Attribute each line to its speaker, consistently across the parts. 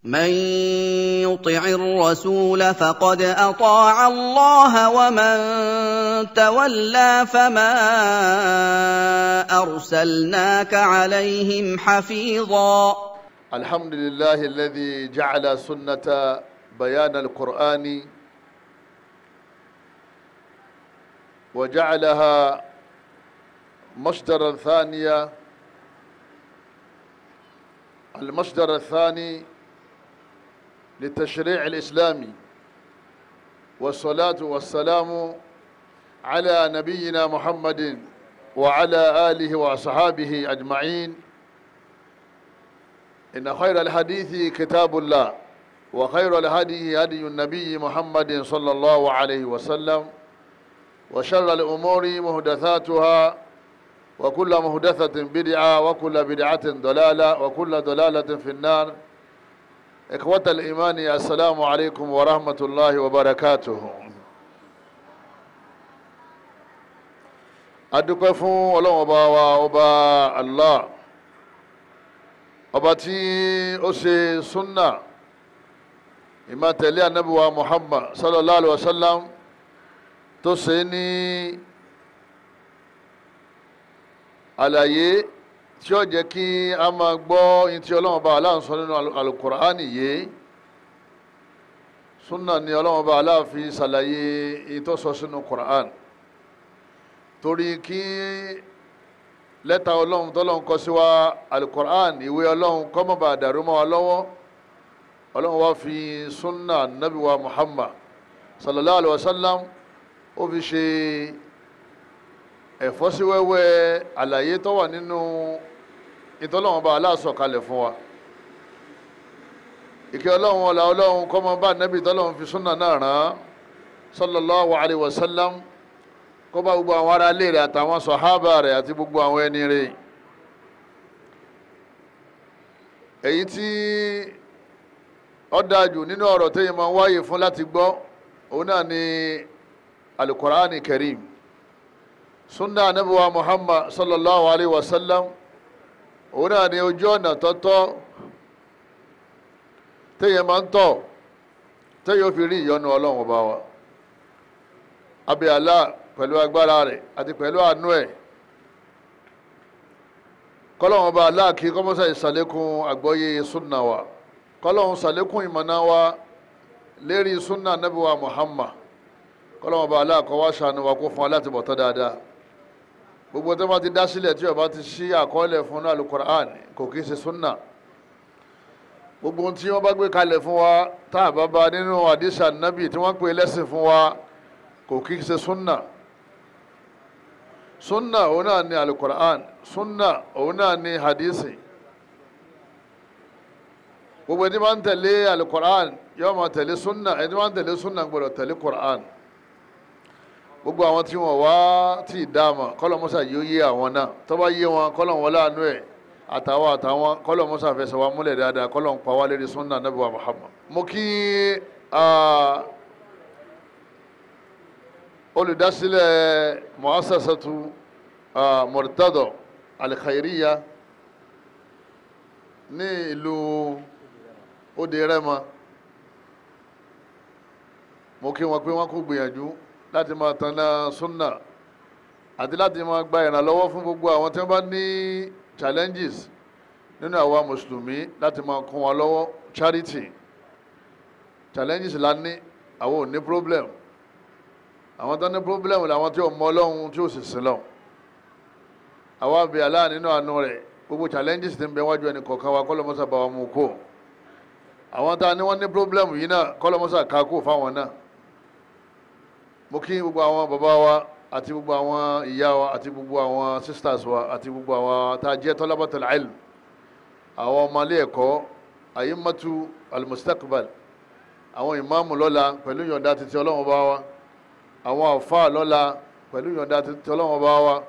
Speaker 1: من يطع الرسول فقد اطاع الله ومن تولى فما ارسلناك عليهم حفيظا
Speaker 2: الحمد لله الذي جعل سنة بيان القرآن وجعلها مصدرا ثانيا المصدر الثاني للتشريع الإسلامي والصلاة والسلام على نبينا محمد وعلى آله وأصحابه أجمعين إن خير الحديث كتاب الله وخير الهدي هدي النبي محمد صلى الله عليه وسلم وشر الأمور مهدثاتها وكل مهدثة بدعة وكل بدعة ضلالة وكل ضلالة في النار إخوة الإيمان السلام عليكم ورحمة الله وبركاته adúpẹ́ fún ọlọ́run ọba wa ọba allah ọba tí ó ṣe sunna ìmọ̀tẹ̀lé anabiwa muhammad sallallahu alayhi wa sallam tó ṣe ní àlàyé tí ó jẹ́ kí a máa gbọ́ yín tí ọlọ́run ọba allah ń sọ nínú alukur'ani yìí sunna ni ọlọ́run ọba allah fi ṣàlàyé ìtọ́sọ sínú kur'an torí kí lẹ́tà ọlọ́run tọ́lọ́run kọ sí wa alukur'an ìwé ọlọ́run kó má bàa dàrú mọ́ wa lọ́wọ́ ọlọ́run wá fi sunna nabi wa muhammad sallallahu alayhi wa sallam ó fi ṣe ẹ̀fọ́síwẹ́wẹ́ àlàyé tó wà nínú ìtọ́lọ́run bá aláṣọ kalẹ̀ fún wa ìkẹ́ ọlọ́run ọ̀la ọlọ́run kó má bá nabi tọ́lọ́run fi sunna náà rán sallallahu alayhi wa sallam kó bá gbogbo àwọn ará ilé rẹ̀ àtàwọn sọ̀hábà rẹ̀ àti gbogbo àwọn ẹni rẹ̀ èyí tí ó dájú nínú ọ̀rọ̀ téèyàn máa ń wáyè fún láti gbọ́ òun náà ni alukur'ani karim sunna anabiwa muhammad sallallahu alayhi wa sallam òun náà ni ojú ọ̀nà tọ́tọ́ téèyàn máa ń tọ̀ téèyàn fi rí ìyọ́nú ọlọ́run ọba wa abẹ́ Allah pẹ̀lú agbára rẹ̀ àti pẹ̀lú àánú ẹ̀ kọ́lọ́hún ọba aláàkí kọ́mọ́sá ìsàlékún àgbọ́yé súnà wa kọ́lọ́hún sàlékún ìmọ̀nà wa lérí súnà nábì wa Muhammad kọ́lọ́hún ọba aláàkọ́ wá ṣàánú wa kó fún wa láti bọ̀tọ́ dáadáa gbogbo tó bá ti dá sílẹ̀ tí ó bá ti ṣí àkọọ́lẹ̀ fún náà alukur'an kò kí í ṣe súnà gbogbo tí wọ́n bá gbé kalẹ̀ fún wa tá a bá ba nínú àdìsá nábì tí wọ́n pè lẹ́sìn fún wa kò kí í ṣe súnà sunna òun náà ni alukur'an sunna òun náà ni hadisi gbogbo ẹni máa ń tẹ̀lé alukur'an yóò máa tẹ̀lé sunna ẹni máa ń tẹ̀lé sunna gbọ́dọ̀ tẹ̀lé kur'an gbogbo àwọn tí wọn wá tí ì dáàmà kọlọmọsà yóò yé àwọn náà tó bá yé wọn kọlọm wọn láàánú ẹ àtàwọn àtàwọn kọlọmọsà fẹsẹ̀ wa múlẹ̀ dáadáa kọlọm pa wá lérí sunna nabi wa muhammad. mo kí olùdásílẹ̀ mu'assasatu murtado alkhairiya ní ìlú òde rẹ́mọ mo kí wọn pé wọn kò gbìyànjú láti máa tanná sunna àti láti máa gba ìrànlọ́wọ́ fún gbogbo àwọn tí wọ́n bá ní challenges nínú àwa mùsùlùmí láti máa kún wọn lọ́wọ́ charity challenges la ní àwọn ò ní problem àwọn tó ní problem làwọn tí ò mọ ọlọ́run tí ò sì sin lọ àwa bẹ Allah nínú àánú rẹ̀ gbogbo challenges ti ń bẹ wájú ẹni kọ̀ọ̀kan wa kọ́lọ́mọ́sá bá wa mú kó àwọn tá a ní wọ́n ní problem yìí náà kọ́lọ́mọ́sá ká kó fáwọn náà mo kí gbogbo àwọn bàbá wa àti gbogbo àwọn ìyá wa àti gbogbo àwọn sisters wa àti gbogbo àwọn tá a jẹ́ talabatul ilm àwọn ọmọlé ẹ̀kọ́ ayimmatu al-mustaqbal àwọn ìmáàmù lọ́la pẹ̀lú yọ̀ǹda títí ọlọ́run bá wa àwọn àfáà lọ́la pẹ̀lú yọ̀ǹda títí ọlọ́run bá wa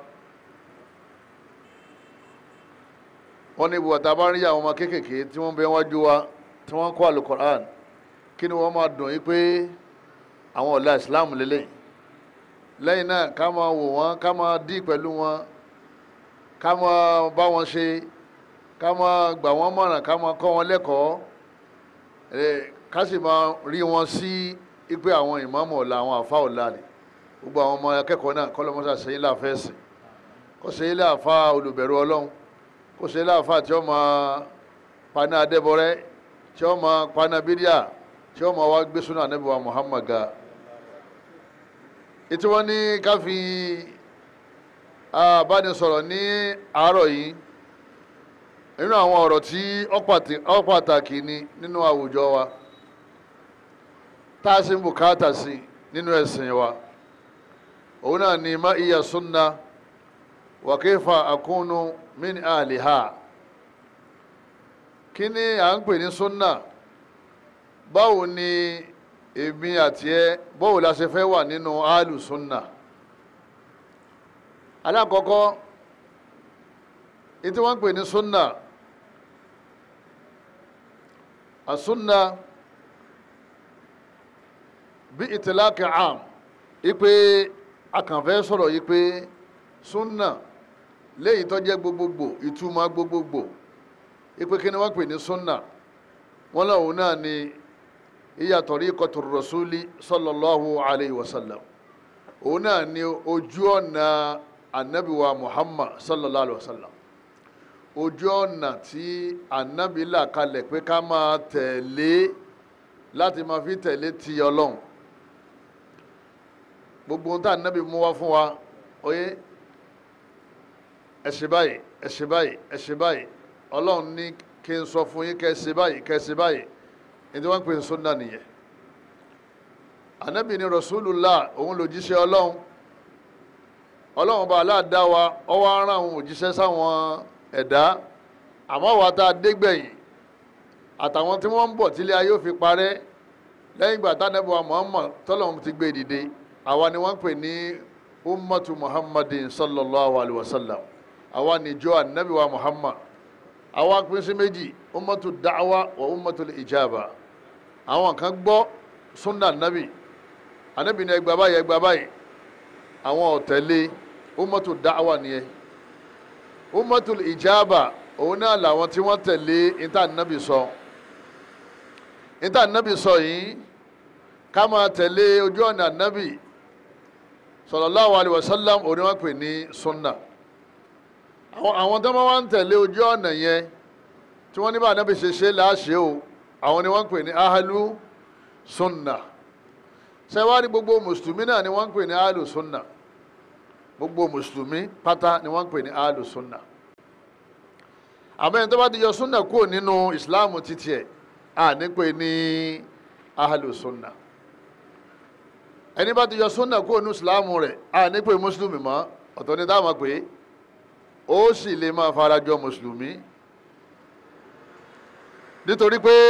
Speaker 2: wọ́n ní ibùdó àtàbá rí àwọn ọmọ kéékèèké tí wọ́n bẹ wájú wa tí wọ́n kọ́ alukoran kí ni wọ́n máa dùn yí pé àwọn ọ̀la islam lélẹ̀ lẹ́yìn náà ká máa wò wọ́n ká máa dí pẹ̀lú wọn ká máa bá wọn ṣe ká máa gbà wọ́n mọ̀ràn ká máa kọ́ wọn lẹ́kọ̀ọ́ ẹ ká sì máa rí wọn sí ipe àwọn ìmáàmù ọ̀la àwọn àfa ọ̀la ni gbogbo àwọn ọmọ akẹ́kọ̀ọ́ náà kọ́ lọ́mọ́sá sẹ́yìn láàfẹ́sì kó sẹ́yìn láàfa olùbẹ̀rù ọlọ́run kó sẹ́yìn láàfa tí ó máa paná adébọrẹ́ tí ó máa paná bídíà tí ó máa wá gbé súnà ànábì wa Muhammad ga ètò wọn ní ká fi abánisọ̀rọ̀ ní àárọ̀ yìí nínú àwọn ọ̀rọ̀ tí ó pàtàkì ni nínú àwùjọ wa tá a sì ń bùkátà sí nínú ẹ̀sìn wa òun náà ni má iya sunna wa kayfa akunu min ahliha kí ni à ń pè ní sunna báwo ni èmi àti ẹ báwo la ṣe fẹ́ wà nínú ahlu sunna alákọ̀ọ́kọ́ ètí wọ́n ń pè ní sunna àsunna bí ìtìláàkì àm ipe akànfẹ́ sọ̀rọ̀ yìí pé sunna léyìí tó jẹ́ gbogbogbò ìtumọ̀ gbogbogbò ipe kí ni wọ́n pè ní sunna wọ́n lọ́wọ́ náà ni iya tariqatu rasuli sallallahu alayhi wa sallam òun náà ni ojú ọ̀nà anabiwa muhammad sallallahu alayhi wa sallam ojú ọ̀nà tí anabi là kalẹ̀ pé ká máa tẹ̀lé láti máa fi tẹ̀lé ti ọlọ́run gbogbo ohun tá anabi mú wá fún wa oyé ẹ ṣe báyìí ẹ ṣe báyìí ẹ ṣe báyìí ọlọ́run ní kí n sọ fún yín kẹ́ ẹ ṣe báyìí kẹ́ ẹ ṣe báyìí ní tí wọ́n ń pè ní sunna nìyẹn anabi ni rasulullah òun lòjíṣẹ́ ọlọ́run ọlọ́run bá aláàdá wa ọwọ́ ara àwọn òjíṣẹ́ sáwọn ẹ̀dá àmọ́ wa tá a dégbẹ̀yìn àtàwọn tí wọ́n ń bọ̀ tílé ayé ò fi parẹ́ lẹ́yìn ìgbà tánẹ́bù wa muhammad tọ́lọ́run ti gbé dìde àwa ni wọ́n ń pè ní ummatu muhammadin sallallahu alayhi wa sallam àwa níjọ anabi wa muhammad àwa pín sí méjì ummatu da'wa wa ummatu ijaba àwọn kan gbọ́ sunna anabi anabi ni ẹgbàá báyìí ẹgbàá báyìí àwọn ọ̀tẹ̀lé ummatu da'wa nìyẹn ummatu ijaba òun náà làwọn tí wọ́n tẹ̀lé ìta anabi sọ ìta anabi sọ yìí ká máa tẹ̀lé ojú ọ̀nà anabi sallallahu alaihi wasallam òun ni wọ́n pè ní sunna àwọn tó máa ń tẹ̀lé ojú ọ̀nà yẹn tí wọ́n ní bá anabi ṣe ṣe láṣẹ o àwọn ni wọ́n pè ní ahalu sunna sẹ́wárí gbogbo mùsùlùmí náà ni wọ́n ń pè ní ahalu sunna gbogbo mùsùlùmí pátá ni wọ́n ń pè ní ahalu sunna àmọ́ ẹni tó bá ti yọ sunna kúrò nínú ìsìláàmù títí ẹ̀ à ní pè ní ahalu sunna ẹni bá ti yọ sunna kúrò nínú ìsìláàmù rẹ̀ à ní pè mùsùlùmí mọ́ ọ̀tọ̀ ni táwọn pè ó sì lè máa farajọ mùsùlùmí nítorí pé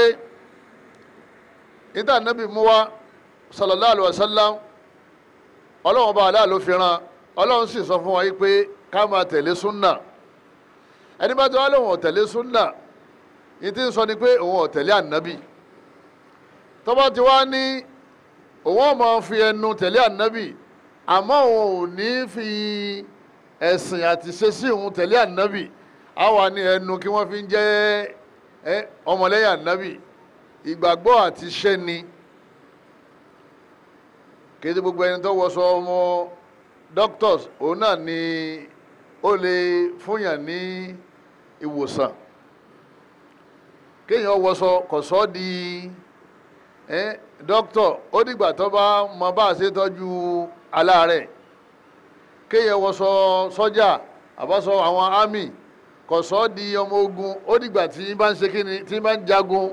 Speaker 2: níta nábì mú wá sallallahu alaihi wasallam ọlọ́run bá aláà ló fi ran ọlọ́run sì sọ fún wa yìí pé ká máa tẹ̀lé súnà ẹni bá ti wá lóun ọ̀tẹ̀lé súnà yìí ti ń sọ ni pé òun ọ̀tẹ̀lé ànábì tó bá ti wá ní òun ọ̀ máa fi ẹnu tẹ̀lé ànábì àmọ́ òun ò ní fi ẹ̀sìn àti ṣe sí òun tẹ̀lé ànábì àwa ní ẹnu kí wọ́n fi ń jẹ́ ẹ ọmọlẹ́yìn ànábì ìgbàgbọ́ àti iṣẹ́ ni kéde gbogbo ẹni tó wọṣọ ọmọ doctors òun náà ni ó lè fúnyàn ní ìwòsàn kéèyàn wọṣọ kọ̀sọ́ di ẹ doctor ó dìgbà tó bá mọ bá a ṣe tọ́jú aláàárẹ̀ kéèyàn wọṣọ sọ́jà àbọ̀ṣọ àwọn army kọ̀sọ́ di ọmọ ogun ó dìgbà tí bá ń ṣe kíni tí bá ń jagun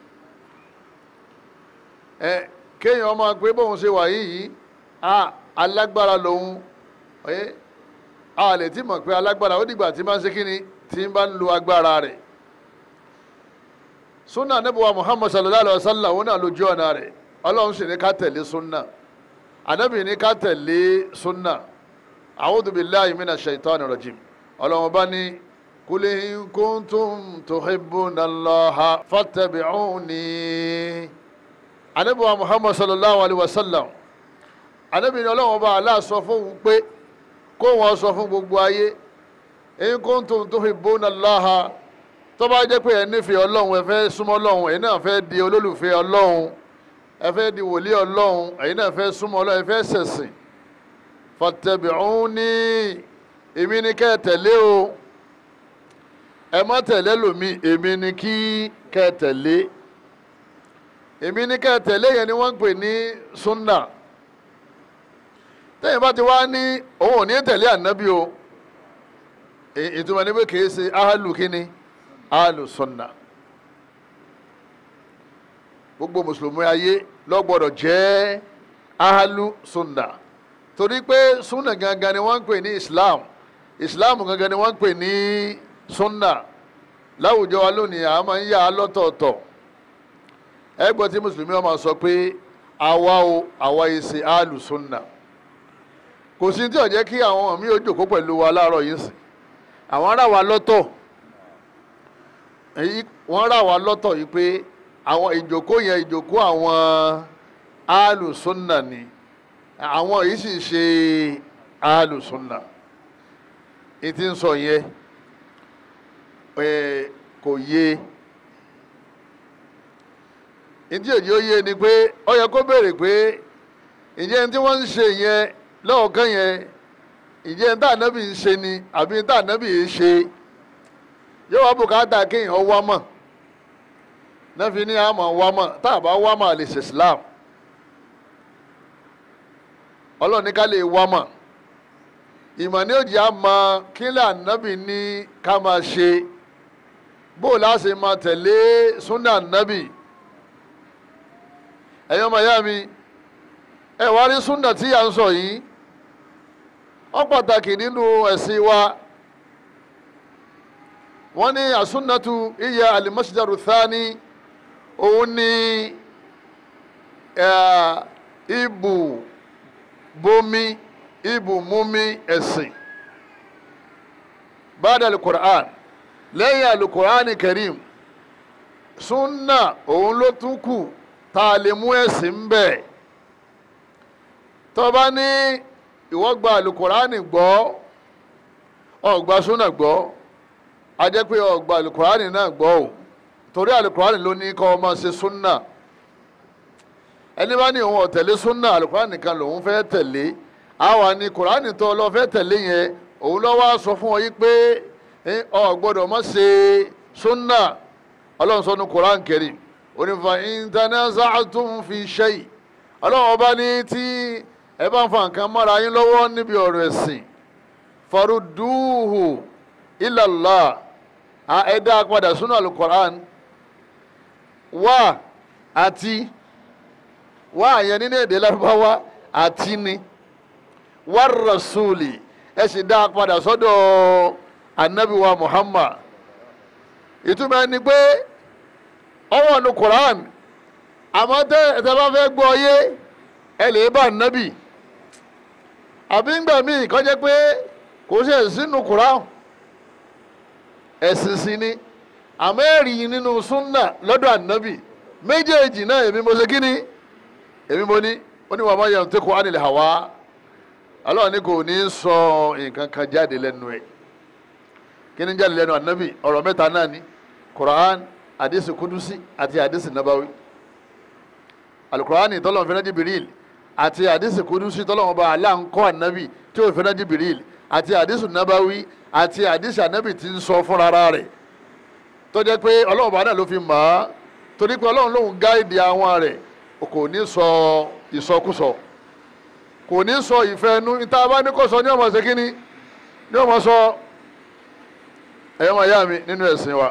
Speaker 2: ẹ kéèyàn máa pé bóun ṣe wà yìí a alágbára lòun ẹ a lè ti mọ̀ pé alágbára ó dìgbà tí bá ń ṣe kíni tí bá ń lo agbára rẹ̀ sunna anabiwa muhammad sallallahu alaihi wa sallam òun náà lójú ọ̀nà rẹ̀ ọlọ́run sì ní ká tẹ̀lé sunna anabi ní ká tẹ̀lé sunna a'udhu billahi minash shaitani rajim ọlọ́run bá ní. قل إن كنتم تحبون الله فاتبعوني Ànábì wa Muhammad sallallahu alaihi wa sallam Ànábì ní Ọlọ́run bá Allah sọ fún un pé kó wọn sọ fún gbogbo ayé in kuntum tuhibbuna Allah tó bá jẹ́ pé ẹ nífẹ̀ẹ́ ọlọ́run ẹ fẹ́ súnmọ́ ọlọ́run ẹ̀yin náà fẹ́ di olólùfẹ́ ọlọ́run ẹ fẹ́ di wòlíì ọlọ́run ẹ̀yin náà fẹ́ súnmọ́ ọlọ́run ẹ fẹ́ ṣẹ̀sìn fattabi'uni èmi ni kẹ́ ẹ tẹ̀lé o ẹ má tẹ̀lé lòmí èmi ni kí kẹ́ ẹ tẹ̀lé èmi ni kẹ́ ẹ tẹ̀lé yẹn ni wọ́n ń pè ní sunna tẹ́yìn bá ti wá ní òun ò ní tẹ̀lé ànábì o ìtumọ̀ ní pé kìí ṣe ahalu kínní ahalu sunna gbogbo mùsùlùmí ayé ló gbọ́dọ̀ jẹ́ ahalu sunna torí pé sunna gangan ni wọ́n ń pè ní islam islam gangan ni wọ́n ń pè ní sunna láwùjọ wa lónìí a máa ń yà á lọ́tọ̀ọ̀tọ̀ ẹ gbọ́ tí mùsùlùmí wọn máa sọ pé àwa o àwa yìí ṣe ahalu sunna kò sí tí ó jẹ́ kí àwọn mi ò jòkó pẹ̀lú wa láàárọ̀ yìí sìn àwọn ará wa lọ́tọ̀ èyí wọ́n rà wá lọ́tọ̀ yìí pé àwọn ìjòkó yẹn ìjòkó àwọn alùsùnà ni àwọn yìí sì ṣe alùsùnà ètí ń sọ yẹn kò yé ìdí òjì ó yé ni pé ó yẹ kó béèrè pé ìjẹ́ tí wọ́n ń ṣe yẹn lọ́ọ̀kan yẹn ìjẹ́ tá ànábì ń ṣe ni àbí tá ànábì ń ṣe yóò wá bùkátà kéèyàn wá mọ̀ náà fi ní àmọ̀ wá mọ̀ tá a bá wá mọ̀ lè ṣe Islam ọlọ́ọ̀ni ká lè wá mọ̀ ìmọ̀ ní òjì á mọ kílẹ̀ ànábì ní ká máa ṣe bó o láṣẹ máa tẹ̀lé súnà ànábì ẹ̀yọ́ mọ̀ yá mi ẹ̀ wá rí súnà tí à ń sọ yìí ó pàtàkì nínú ẹ̀sìn wa wọ́n ní àsúnnàtú iya alimọ́sídàrú thani òun ní ibù bomi ibù mumi ẹ̀sìn báda alukur'an lẹ́yìn alukur'an karim súnnà òun ló tún kù tá a lè mú ẹ̀sìn bẹ́ẹ̀ tó bá ní ìwọ gba alukurani gbọ́ ọgbà súnà gbọ́ a jẹ́ pé ọgbà alukurani náà gbọ́ o torí alukurani ló ní kọ́ ọmọ ṣe súnà ẹni bá ní òun ọ̀tẹ̀lé súnà alukurani nìkan lòun fẹ́ tẹ̀lé àwa ni kurani tó lọ fẹ́ tẹ̀lé yẹn òun lọ́ wá sọ fún ọ yí pé ọ gbọ́dọ̀ má ṣe súnà ọlọ́run sọ ní kuran karim onífà intanaza'tum fi shay ọlọ́run ọba ní tí ẹ bá ń fa nǹkan mọ́ra yín lọ́wọ́ níbi ọ̀rọ̀ ẹ̀sìn farudúhù ilallah ẹ dá padà sínú alukoran wá àti wá àyẹn nínú èdè lárúbáwá àti ni wá rasuli ẹ sì dá padà sọ́dọ̀ anabiwa muhammad ìtumọ̀ ẹni pé ọwọ́ nu koran àmọ́ tẹ́ ẹ tẹ́ bá fẹ́ gbọ́ yé ẹ lè bá nábì àbí ńgbà míì kọjá pé kò ṣe sínú Kùránì ẹ̀sìn sí ni àmọ́ ẹ̀rí nínú súnà lọ́dọ̀ ànábì méjèèjì náà èmi mo ṣe kíni èmi mo ní ó ní wàá má yẹn tó kó ánìlẹ̀ hàwá Allah ní kò ní sọ nǹkan kan jáde lẹ́nu ẹ̀ kí ni jáde lẹ́nu ànábì ọ̀rọ̀ mẹ́ta náà ni Kùránì àdìsí kudusi àti àdìsí nabawi alukurani tọ́lọ̀ fẹ́rẹ́ Jibril àti àdìsí kudusi tọ́lọ̀ wọn bá aláǹkọ́ ànábì tí ó fẹ́rẹ́ Jibril àti àdìsí nabawi àti àdìsí ànábì tí ń sọ fúnra rẹ̀ tó jẹ́ pé ọlọ́run bá náà ló fi mọ̀ ọ́ torí pé ọlọ́run lòun gáìdì àwọn rẹ̀ kò ní sọ ìsọkúsọ kò ní sọ ìfẹ́ inú níta bá ní kò sọ ní ọmọ ṣe kíní ní ọmọ sọ ẹ̀yọ́ máa yá mi nínú ẹ̀sìn wa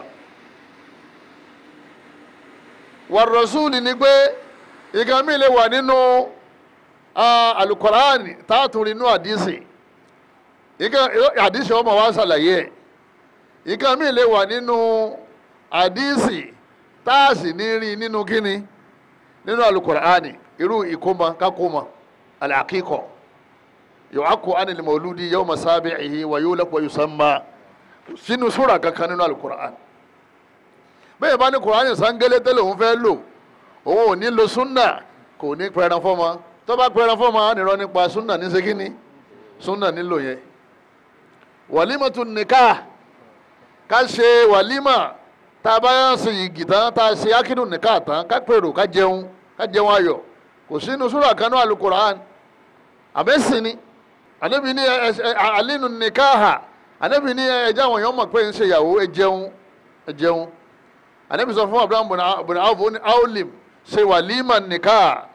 Speaker 2: wàrọ̀súùlì ni pé ìkan mi lè wà nínú alukọ̀ránì táàtúrì inú àdìsí ìkan àdìsí ọmọ wa ṣàlàyé ẹ̀ ìkan mi lè wà nínú àdìsí táàsì ní rí nínú kíni nínú alukọ̀ránì irú ìkómọ kákómọ alàkíkọ̀ yòókù ánìlì mọ̀lúdì yawma sabi'ihi wa yulaq wa yusamma sínú súrà kankan nínú alukọ̀ránì bẹ́ẹ̀ bá ní kùránì sangele tẹ́lẹ̀ òun fẹ́ lò òun ò ní lo súnà kò ní pẹran fọ́mọ tó bá pẹran fọ́mọ á nìrọ nípa súnà ní segini súnà nílò yẹn wàlímà tún nìka ká ṣe wàlímà tá a bá yàn sí igi tán tá a ṣe akínú nìka tán ká pèrò ká jẹun ká jẹun ayọ̀ kò sínú súrà kan náà alukur'an àbẹ́sìn ni ànábì ní ẹ ẹ àlínú nìka hà ànábì ní ẹ ẹjẹ àwọn èèyàn mọ̀ pé ń ṣe ìyàwó ẹ jẹun ẹ jẹun ànábì sọ fún abraham bùnà áwòfó ní aolim ṣe wàlímà nìka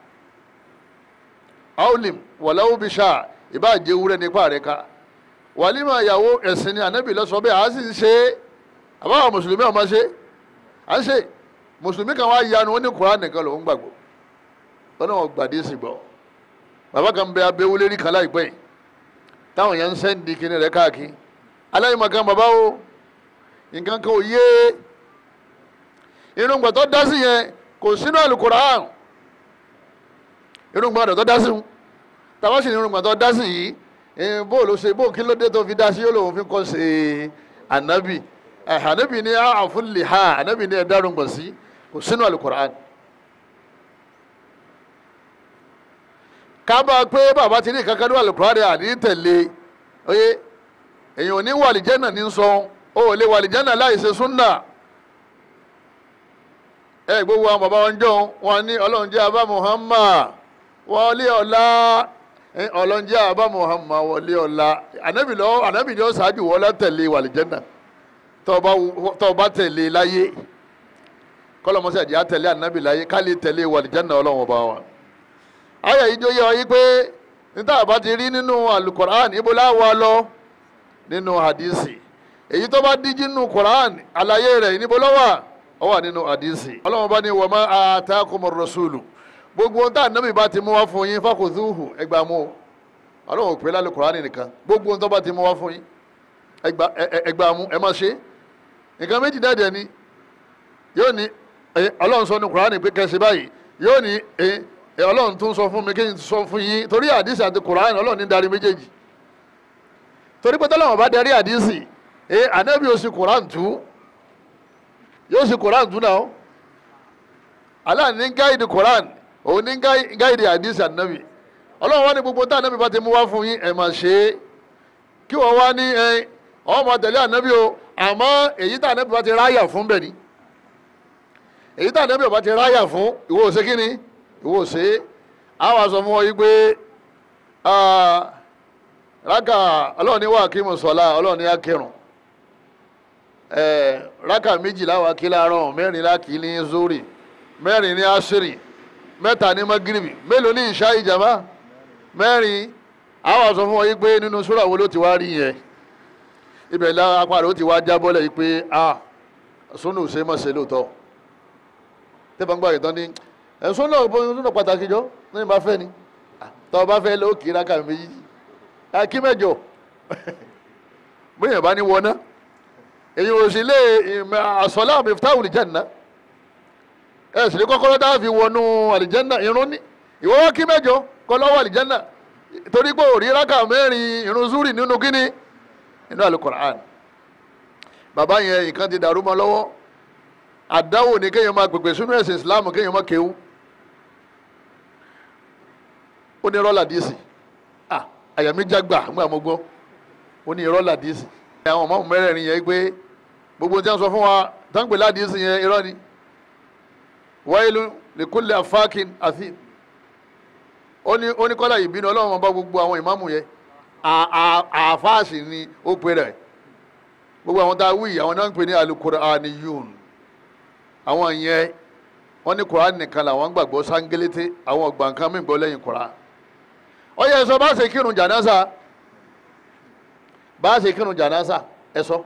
Speaker 2: aolim wàláwó bíṣà ìbá jẹwúrẹ́ nípa rẹ̀ ká wàlímà ìyàwó ẹ̀sìn ni ànábì lọ sọ bẹ́ẹ̀ àá sì ń ṣe é àbáwọ̀ mùsùlùmí ọmọ ṣe à ń ṣe mùsùlùmí kan wá yanu ó ní kuran nìkan lòún gbàgbọ́ lọ́nà wọn gbàdé sí gbọ́ bàbá kan bẹ abẹ́wọlé rí kan láìpẹ́ yìí táwọn yẹn ń sẹ́ndì kíní rẹ̀ káàkiri aláìmọ̀ kan bàbá o nǹkan kan ò yé irungba tó dá sí yẹn kò sínú àlùkùránì irungba rẹ̀ tó dá sí tàbá sì ní irungba tó dá sí yìí bó ló ṣe bó kí ló dé tó fi dá sí yóò lòun fi kọ́ ṣe ànábì ànábì ní àfúnlẹ̀ ha ànábì ní ẹ̀dá irungba sí kò sínú àlùkùránì. ká bá a pé bàbá ti ní kankan ní àlùkùránì àní tẹ̀lé oyè èyàn ò ní wàlìjẹ́nà ní sọ ó ò lè wàlìjẹ́nà láì ṣe súnà ẹ gbogbo àwọn bàbá wọn jọ wọn ní ọlọ́run jẹ́ abá Muhammad wọlé ọ̀la ọlọ́run jẹ́ abá Muhammad wọlé ọ̀la ànábì lọ ànábì ni ó ṣáájú wọlé tẹ̀lé wàlìjẹ́nà tó o bá tẹ̀lé láyé kọ́lọ́mọsí àjẹ́ àtẹ̀lé ànábì láyé ká lè tẹ̀lé wàlìjẹ́nà ọlọ́run ọba wa ayé yìí jó yẹ ọ yí pé níta bá ti rí nínú alukoran ibo láwa lọ nínú hadisi èyí tó bá díjí nínú koran àlàyé rẹ̀ níbo lọ́wọ́ ọ wà nínú hadisi ọlọ́run bá ní wọ́n máa atakumur rasulu gbogbo ohun tá ànábì bá ti mú wá fún yín fakhuzuhu ẹgbàá mú o ọlọ́run ò pè lálẹ́ koran nìkan gbogbo ohun tó bá ti mú wá fún yín ẹgbàá mú ẹ má ṣe nǹkan méjì dáadé ni yóò ní ọlọ́run sọ ní koran pé kẹsì báyìí yóò ní ọlọ́run tún sọ fún mi kí n sọ fún yín torí àdìsí àti koran ọlọ́run ní darí méjèèjì torí pé tọ́lọ́wọ̀n bá darí àdìsí ẹ ànábì yóò sì koran tú yóò sì koran tú náà Allah ní gáìdì koran òun ní gáìdì àdìsí ànábì ọlọ́run wá ní gbogbo tá ànábì bá ti mú wá fún yín ẹ̀ máa ṣe é kí wọ́n wá ní ẹ ọ́ máa tẹ̀lé ànábì o àmọ́ èyí tá ànábì bá ti ráyà fún bẹ̀ ni èyí tá ànábì bá ti ráyà fún ìwọ ò ṣe kí ni ìwọ ṣe àwọn aṣọ fún ọ yí pé rákà ọlọ́run ní wà kí mo sọ̀la ọlọ́run ní akẹrùn rákà méjìlá wà kí láàárọ̀ mẹ́rin láàkì ní zori mẹ́rin ní asiri mẹ́ta ní magiribi mélòó ní ìṣá ìjàmbá mẹ́rin àwọn aṣọ fún ọ yí pé nínú sura wo ló ti wá rí yẹn ibẹ̀ la apá rẹ̀ ó ti wá jábọ́lẹ̀ yí pé ah sunu ṣe mọ̀ ṣe lóòótọ́ tẹ́fà ń gbà yìí tán ní ẹ̀sùn náà bóyá náà pàtàkì jọ ní ìbá fẹ́ ni tọ́ bá fẹ́ ló kí rákà méjì kí mẹ́jọ bóyá bá ní wọná èyí ò sì lé àsọlá miftahu àlìjẹ́nà ẹ̀ sì lè kọ́kọ́rọ́ tá a fi wọnú àlìjẹ́nà irun ní ìwọ wá kí mẹ́jọ kọ́ lọ́wọ́ àlìjẹ́nà torí pé òrí rákà mẹ́rin irun zúrì nínú kíní nínú alukoran bàbá yẹn nǹkan ti dàrú mọ́ lọ́wọ́ àdáwò ni kéèyàn máa pèpè sínú ẹ̀sìn islam kéèyàn máa kéwú ó ní rọ́là díìsì àyà mi jágbà nígbà mo gbọ́ ó ní rọ́là díìsì àwọn ọmọ mẹ́rẹ̀ẹ̀rin yẹn pé gbogbo tí wọ́n sọ fún wa táǹpẹ̀ ládìísì yẹn irọ́ ni wailu likulli afákin àti ó ní ó ní kọ́lá ìbínú ọlọ́run ọba gbogbo àwọn ìmáàmù yẹn àfáàsì ni ó pe rẹ̀ gbogbo àwọn tá a wí àwọn náà ń pè ní alukur'aniyun àwọn yẹn wọ́n ní koran nìkan làwọn gbàgbọ́ sángélété àwọn ọgbà nǹkan mìíràn gbọ́ lẹ́yìn koran ó yẹ sọ bá ṣe kírun jànásà bá ṣe kírun jànásà ẹ sọ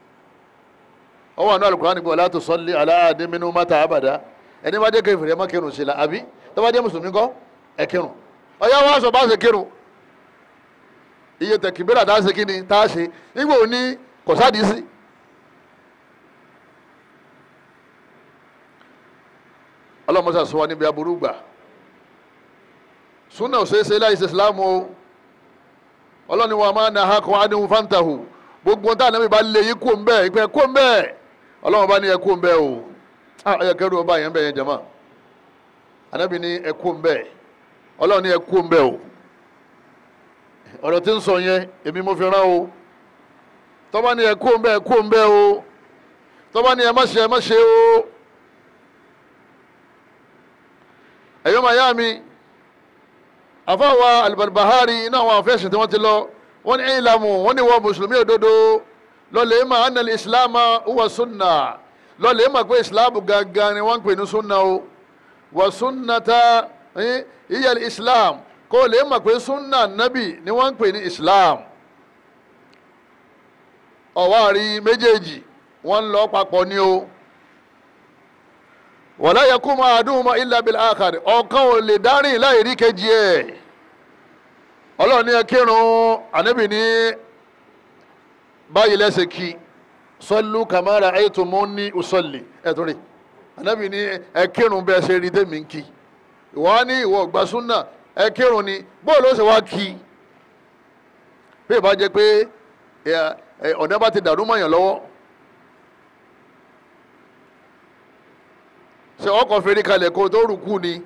Speaker 2: ó wà ní alukoran nígbà wala tusalli ala ahadin minhum mata abada ẹni bá dé kèfèrí ẹ má kírun sí la àbí tó bá dé mùsùlùmí kọ́ ẹ kírun ó yẹ wọ́n sọ bá ṣe kírun iye tẹkibira tá a ṣe kí ni tá a ṣe nígbà òní kò sáà sí. ọlọ́mọṣà sọ wa níbi aburú gbà súnà òṣèṣe láìsí ìsìlámù o ọlọ́ni wa máa na akọ adéhùn fantahu gbogbo tá ànábì bá lé yí kó ń bẹ́ẹ̀ ìpẹ́ kó ń bẹ́ẹ̀ ọlọ́wọ́n bá ní ẹ kó ń bẹ́ẹ̀ o ẹ kẹ́rù ọba yẹn bẹ́ẹ̀ yẹn jama ànábì ní ẹ kó ń bẹ́ẹ̀ ọlọ́wọ́n ní ẹ kó ń bẹ́ẹ̀ o ọ̀rọ̀ tí ń sọ yẹn èmi mo fi rán o tọ́ba ní ẹ kó ń bẹ́ẹ̀ kó ń bẹ́ẹ̀ o tó bá ní ẹ má ṣe ẹ má ṣe o ẹ̀yọ́ màá yá mi àfáwà Al-Barbahari iná àwọn afẹ́sìn tí wọ́n ti lọ wọ́n ní ìlàmù wọ́n ní wọ́n mùsùlùmí òdodo lọ́lẹ̀ mà ánàlì ìsìláàmà huwa sunna lọ́lẹ̀ mà pé ìsìláàmù gangan ni wọ́n ń pè ní sunna o wà sunnata ìyá islam kó lè mà pé sunna nabi ni wọ́n ń pè ní islam ọ̀wárí méjèèjì wọ́n ń lọ papọ̀ ní o wala yakumu ahaduhuma illa bil akhar ọ̀kan ò lè dárìn láì rí kejì ẹ̀ ọlọ́run ní ẹ kírun ànábì ní báyìí lẹ́sẹ̀ kí sallu kama ra'aytumuni usalli ẹ̀ tó rí ànábì ní ẹ kírun bẹ́ẹ̀ ṣe rí tèmi ń kí ìwọ́n á ní ìwọ ọ̀gbà súnà ẹ kírun ni bóòlù ó ṣe wá kí bí ìbá jẹ́ pé ọ̀dẹ́ bá ti dàrú mọ̀yàn lọ́wọ́ ṣe ọkọ̀ fèrè kalẹ̀ kó tó rùkú ni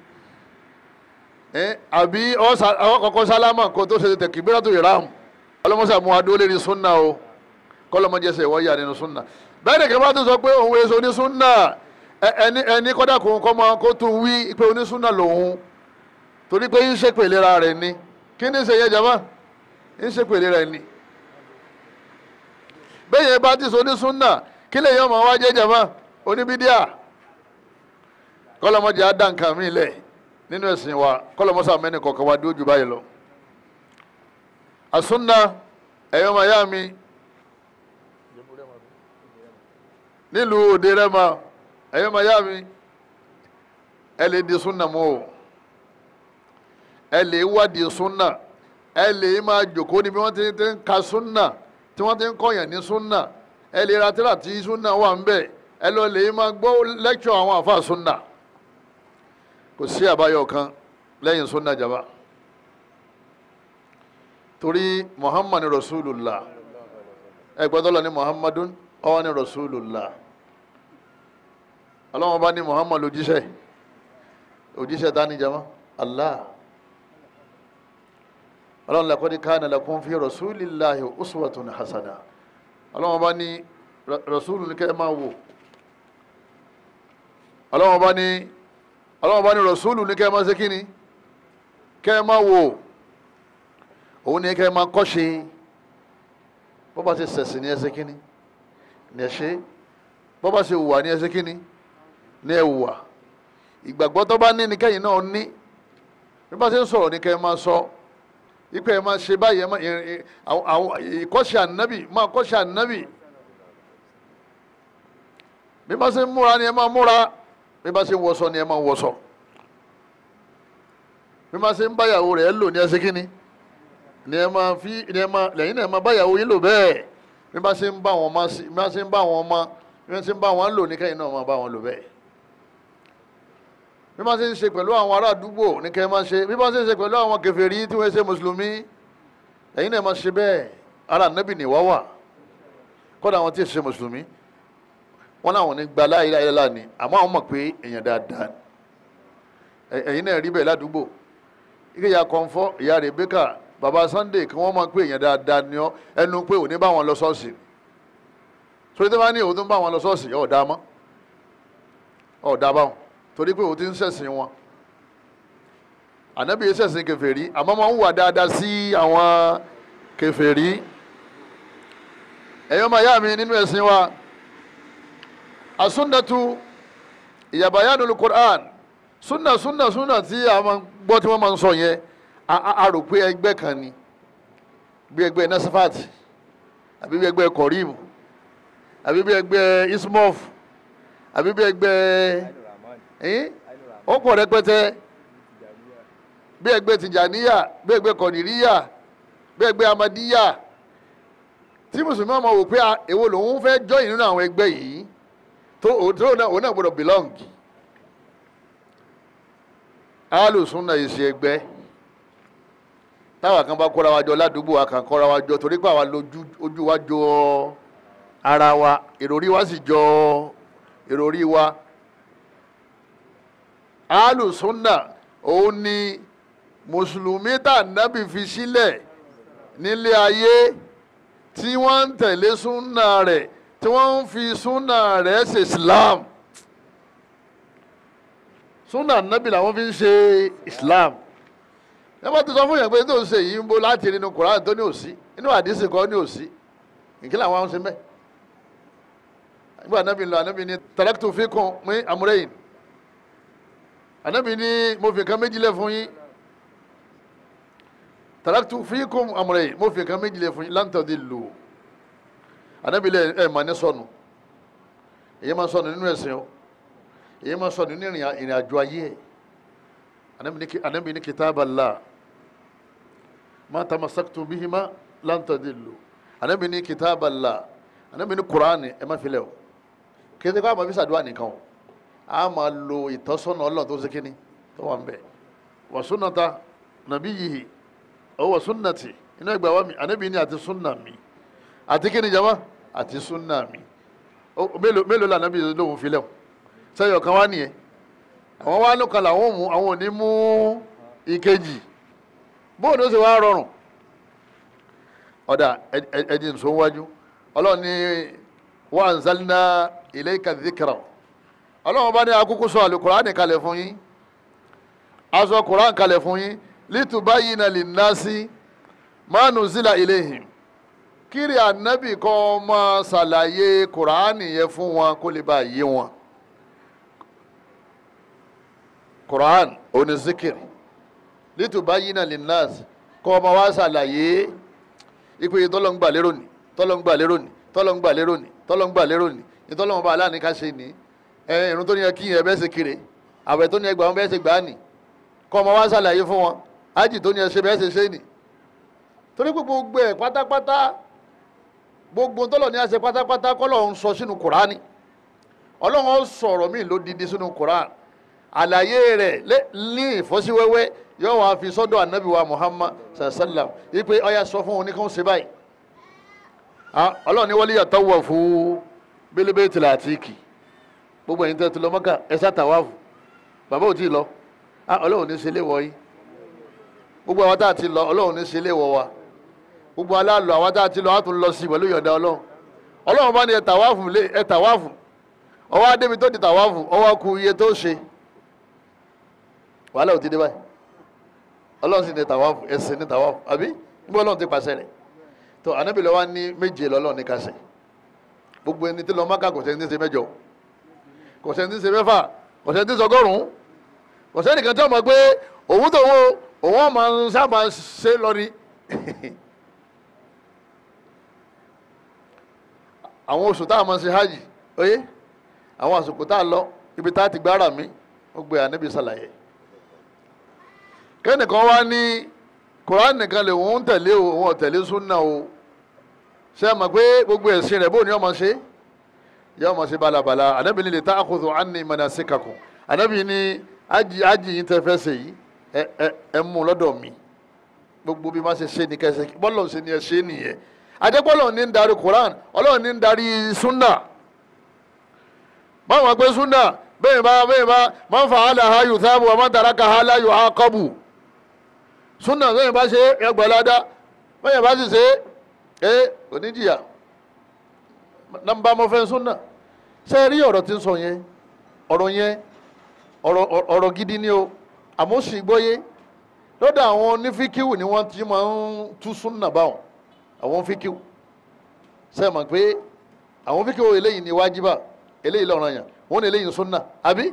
Speaker 2: àbí ọkọ̀ sálámà kó tó ṣe tẹ̀kìbíràtò ìram ọlọ́mọṣà mú adó lérí súnà o kọ́lọ́mọjẹsẹ̀ wọ́n yà nínú súnà bẹ́ẹ̀ ni kẹ́fà tó sọ pé òun èso ní súnà ẹni ẹni kọ́dà kó kọ́ máa kó tún wí pé onísúnà lòun torí pé ń ṣèpè lera rẹ̀ ni kí ni ṣe yẹ jama ń ṣèpè lera rẹ̀ ni bẹ́ẹ̀ yẹn bá ti sọ onísúnà kí lè yọ ọmọ wa jẹ́ jama oníbídíà kọlọmọdé á dá nǹkan mi lẹ̀ nínú ẹ̀sìn wa kọlọmọsá mẹ́ni kọ̀ọ̀kan wa dúró jù báyìí lọ. àsúnà ẹ̀yọ́ màyá mi nílùú òde rẹ́mà ẹ̀yọ́ màyá mi ẹ lè di súnà mọ́ o ẹ lè wádìí súnà ẹ lè máa jòkó níbi wọ́n ti ń ka súnà tí wọ́n ti ń kọ̀yàn ní súnà ẹ lè ra tíra tí súnà wà ń bẹ̀ ẹ lọ lè máa gbọ́ lẹ́kṣọ̀ àwọn àfa súnà kò sí àbáyọ kan lẹ́yìn sunna jaba torí muhammad rasulullah ẹgbẹ́ tọ́lọ ní muhammadun ọwọ́ ní rasulullah ọlọ́wọ́n bá ní muhammad òjíṣẹ́ òjíṣẹ́ ta ní jama allah ọlọ́wọ́n laqad kana lakum fi rasulillahi uswatun hasana ọlọ́wọ́n bá ní rasulu ní kẹ́ máa wò ọlọ́wọ́n bá ní ọlọ́wọ́n bá ní rọ̀súlù ní kẹ́ ẹ máa ṣe kíni kẹ́ ẹ máa wò òun ní kẹ́ ẹ máa kọ́ṣe bó bá ṣe ṣẹ̀sìn ní ẹ ṣe kíni ní ẹ ṣe bó bá ṣe hùwà ní ẹ ṣe kíni ní ẹ hùwà ìgbàgbọ́ tó bá ní ní kẹ́yìn náà ní bí bá ṣe ń sọ̀rọ̀ ní kẹ́ ẹ máa sọ ipò ẹ máa ṣe báyìí ìkọ́ṣe ànábì máa kọ́ṣe ànábì bí bá ṣe ń múra ni ẹ máa múra bí bá ṣe ń wọṣọ ni ẹ máa wọṣọ bí bá ṣe ń báyàwó rẹ̀ lò ní ẹsẹ̀ kínní ni ẹ máa fi ni ẹ máa lẹ́yìn náà ẹ máa báyàwó yín lò bẹ́ẹ̀ bí bá ṣe ń bá wọn máa bí bá ṣe ń bá wọn máa bí bá ṣe ń bá wọn lò ní kẹ́yìn náà máa bá wọn lò bẹ́ẹ̀ bí bá ṣe ń ṣe pẹ̀lú àwọn ará àdúgbò ní kẹ́yìn máa ṣe bí bá ṣe ń ṣe pẹ̀lú àwọn kèfèrí tí wọ́n ṣe mùsùlùmí lẹ́yìn náà máa ṣe bẹ́ẹ̀ ara nẹ́bì ní wáwà kọ́dà àwọn tí ì ṣe mùsùlùmí wọn làwọn ní gba láyé láyé láà ní àmọ́ àwọn mọ̀ pé èèyàn dáadáa ẹ̀yin náà rí bẹ́ẹ̀ ládùúgbò ike ya kọ̀ǹfọ́ ìyá Rebecca baba Sunday kí wọ́n máa pé èèyàn dáadáa ní ọ ẹnu pé òní bá wọn lọ ṣọ́ọ̀ṣì torí tí wọ́n ní òun tó ń bá wọn lọ ṣọ́ọ̀ṣì ọ̀dà mọ́ ọ̀dà báwọn torí pé òun ti ń ṣẹ̀sìn wọn ànábì yìí ṣẹ̀sìn kèfèrí àmọ́ máa ń wà dáadáa sí àwọn kèfèrí ẹ̀yọ́ máa yá mi nínú ẹ̀sìn wa asúnnàtú ìyàbáyánul Qur'an súnà súnà súnà tí a máa gbọ́ tí wọ́n máa ń sọ yẹn a rò pé ẹgbẹ́ kan ni bí ẹgbẹ́ nasafat àbí bí ẹgbẹ́ korim àbí bí ẹgbẹ́ ismof àbí bí ẹgbẹ́ ó pọ̀ rẹpẹtẹ bí ẹgbẹ́ tìjàníyà bí ẹgbẹ́ kọ̀nìríyà bí ẹgbẹ́ amadíyà tí mùsùlùmí ọmọ wò pé èwo lòun fẹ́ join nínú àwọn ẹgbẹ́ yìí tó òun náà gbọ́dọ̀ belong alùsùnà ìṣe ẹgbẹ́ táwa kan bá kóra wa jọ ládùúgbò wa kan kóra wa jọ torí pé àwa lójú ojú wa jọ ara wa ìròrí wa sì jọ ìròrí wa alùsùnà òun ni mùsùlùmí tá nábì fi sílẹ̀ nílé ayé tí wọ́n ń tẹ̀lé súnà rẹ̀ tí wọ́n ń fi súnà rẹ̀ ṣe islam súnà nábì làwọn fi ń ṣe islam ẹ bá ti sọ fún yẹn pé tó ń ṣe yìí ń bó láti nínú Kùránì tó ní òsí inú àdìsí kan ní òsí ìkílẹ̀ àwọn ṣe mẹ́ nígbà anábì lọ anábì ní taraktu fikum min amrayn anábì ní mo fi kan méjìlẹ̀ fún yín taraktu fikum amrayn mo fi kan méjìlẹ̀ fún yín lan tadillu anábì lẹ ẹ mà ní sọnù èyí máa sọnù nínú ẹ̀sìn o èyí máa sọnù nínú ìrìn àjò ayé ẹ̀ anábì ní kitaballah ma tamassaktum bihima lan tadillu anabi ní kitaballah anabi ní kuraani ẹ má filẹ̀ o kéde kó a ma fi sàdúrà nìkan o a máa lo ìtọ́sọ́nà ọlọ́run tó ṣe kíni tó wà ń bẹ̀ wa sunnata nabiyyihi ọ wa sunnati iná ìgbà wa mi anabi ní àti sunna mi àti kíni jama àti sunna mi ó mélòó mélòó la anabi lóhùn filẹ̀ o sẹ́yìn ọ̀kan wá nìyẹn àwọn wá ló kan làwọn mú àwọn ò ní mú ìkejì bóun ló ṣe wá rọrùn ọ̀dà ẹ̀dì nsọ wájú ọlọ́run ní wa anzalna ilayka dhikra ọlọ́run bá ní akókó sọ àlùkùránì kalẹ̀ fún yín aṣọ kùránì kalẹ̀ fún yín litubayyina linnasi ma nuzila ilayhim kiri ànábì kan máa ṣàlàyé kùránì yẹn fún wọn kó lè bá yé wọn kùránì òní zikiri litubayyina linnasi kọ́ ọmọ wa ṣàlàyé ipe tọ́lọ́ngbà lérò ní tọ́lọ́ngbà lérò ní tọ́lọ́ngbà lérò ní tọ́lọ́ngbà lérò ní ìtọ́lọ́mọba aláàní ká ṣe ní ẹ irun tó ní yẹ kí yẹn bẹ́ẹ̀ ṣe kéré àwẹ̀ tó ní ẹgbàá wọn bẹ́ẹ̀ ṣe gbà á nì kọ́ ọmọ wa ṣàlàyé fún wọn ájì tó ní ẹ ṣe bẹ́ẹ̀ ṣe ṣe nì torí pé gbogbo ẹ̀ pátápátá gbogbo tọ́lọ̀ ní àṣẹ pátápátá kọ́lọ̀ ń sọ sínú kùránì ọlọ́run sọ̀rọ̀ míì ló didi sínú kùránì àlàyé rẹ̀ ní ìfọ́síwẹ́wẹ́ yóò wá fi sọ́dọ̀ anabi wa muhammad sallam ipe ọya sọ fún oníkan ṣe báyìí ọlọ́run ní wọlé yàtọ̀ wọ̀ fún bílíbí tìlà àtìkì gbogbo ẹ̀yin tẹ́ ti lọ mọ́kà ẹ sátàwáfù bàbá ò tí ì lọ ọlọ́run ní ṣẹlẹ̀ wọ̀ yìí gbogbo àwọn tá a ti lọ ọlọ́run ní ṣẹlẹ̀ wọ̀ wa gbogbo aláàlọ́ àwọn tá a ti lọ á tún lọ sí pẹ̀lú yọ̀ǹda ọlọ́run ọlọ́run bá ní ẹ tàwáfù lé ẹ tàwáfù ọwọ́ adébi tó di tàwáfù ọwọ́ ku iye tó ṣe wàhálà ò ti dé báyìí ọlọ́run sì ní tàwáfù ẹ̀sìn ní tàwáfù àbí nígbà ọlọ́run ti pàṣẹ rẹ̀ tó ànábì lọ́wọ́ ní méje lọ́lọ́run ní kásẹ̀ gbogbo ẹni tí lọ Mákà kò sẹ́ni tí ń ṣe mẹ́jọ kò sẹ́ni tí ń ṣe mẹ́fà kò sẹ́ni tí ń ṣe ọgọ́rùn-ún kò sẹ́ni kan tí wọ́n mọ̀ pé òun tó wo òun máa ń sábà ṣe lọ ni àwọn oṣù tá a máa ṣe hajj oyé àwọn àsìkò tá a lọ ibi tá a ti gbára mi ó gbé ànábì ṣàlàyé kẹ́nìkan wá ní koran nìkan lè wọ́n tẹ̀lé o wọ́n tẹ̀lé súnà o ṣe é mọ̀ pé gbogbo ẹ̀sìn rẹ̀ bóun ni ọmọ ṣe yẹ ọmọ ṣe balabala anabi ni lè ta àkóso àní manasikakum anabi ni ájì ájì yìí tẹ fẹ́ ṣe yìí ẹ ẹ ẹ mú lọ́dọ̀ mi gbogbo bí má ṣe ṣe ni kẹsẹ̀ bọ́lọ̀ ṣe ni ẹ ṣe nìyẹn adébọ́lọ̀ ní ń darí koran ọlọ́run ní ń darí súnà báwọn pé súnà bẹ́ẹ̀ bá bẹ́ẹ̀ bá man fa'alaha yuthabu wa man tarakaha la yu'aqabu súnà lẹ́yìn bá ṣe ẹgbẹ̀ládá lẹ́yìn bá sì ṣe é oníjìyà nàmbà mọ́fẹ́ súnà ṣe rí ọ̀rọ̀ tí ń sọ yẹn ọ̀rọ̀ yẹn ọ̀rọ̀ gidi ni o àmọ́ sì gbọ́yé lọ́dọ̀ àwọn onífíkíwù ni wọ́n ti máa ń tú súnà báwọn àwọn fíkíwù ṣe mọ̀ pé àwọn fíkíwù eléyìí ni wájibà eléyìí lọ́ranyàn wọ́n ní eléyìí súnà àbí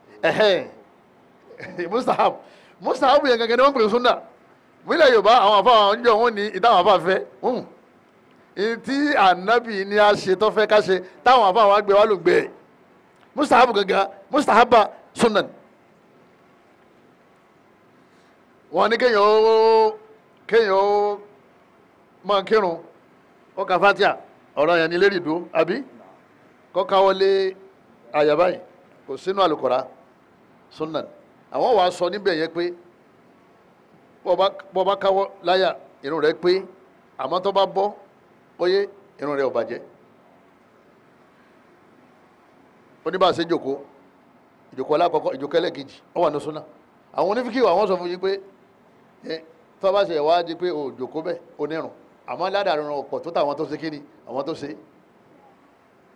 Speaker 2: ẹ̀hẹ́n mustahab mustahab yẹn gangan ni wọ́n pè é súnà mílẹ̀ yorùbá àwọn afa àwọn ọjọ́ wọn ní ìtàwọn afa fẹ́ tí ànábì ni a ṣe tó fẹ́ ká ṣe táwọn afa àwọn agbẹ́ wa ló gbé ẹ̀ mustahabu gangan mustahaba sunan wọn ní kéèyàn ó kéèyàn ó máa kírun ó ka fatia ọ̀rọ̀ yẹn ní lérí ìdó àbí kó káwọ́lé àyàbá yìí kò sínú àlùkòrá sunan àwọn wàá sọ níbẹ̀ yẹn pé bọ́ bá káwọ́ láyà irun rẹ̀ pé àmọ́ tó bá bọ́ óyé irun rẹ̀ ò bàjẹ́ oníbàṣẹ jòkó ìjòkó alákọ̀ọ́kọ́ ìjòkó ẹlẹ́kejì ó wà ní súnà àwọn onífíkì àwọn sọ fún yín pé tó bá ṣe ìwádìí pé ò jòkó bẹ́ẹ̀ onírun àmọ́ ládàá rẹ̀ ọ̀pọ̀ tó tàwọn tó ṣe kíni àwọn tó ṣe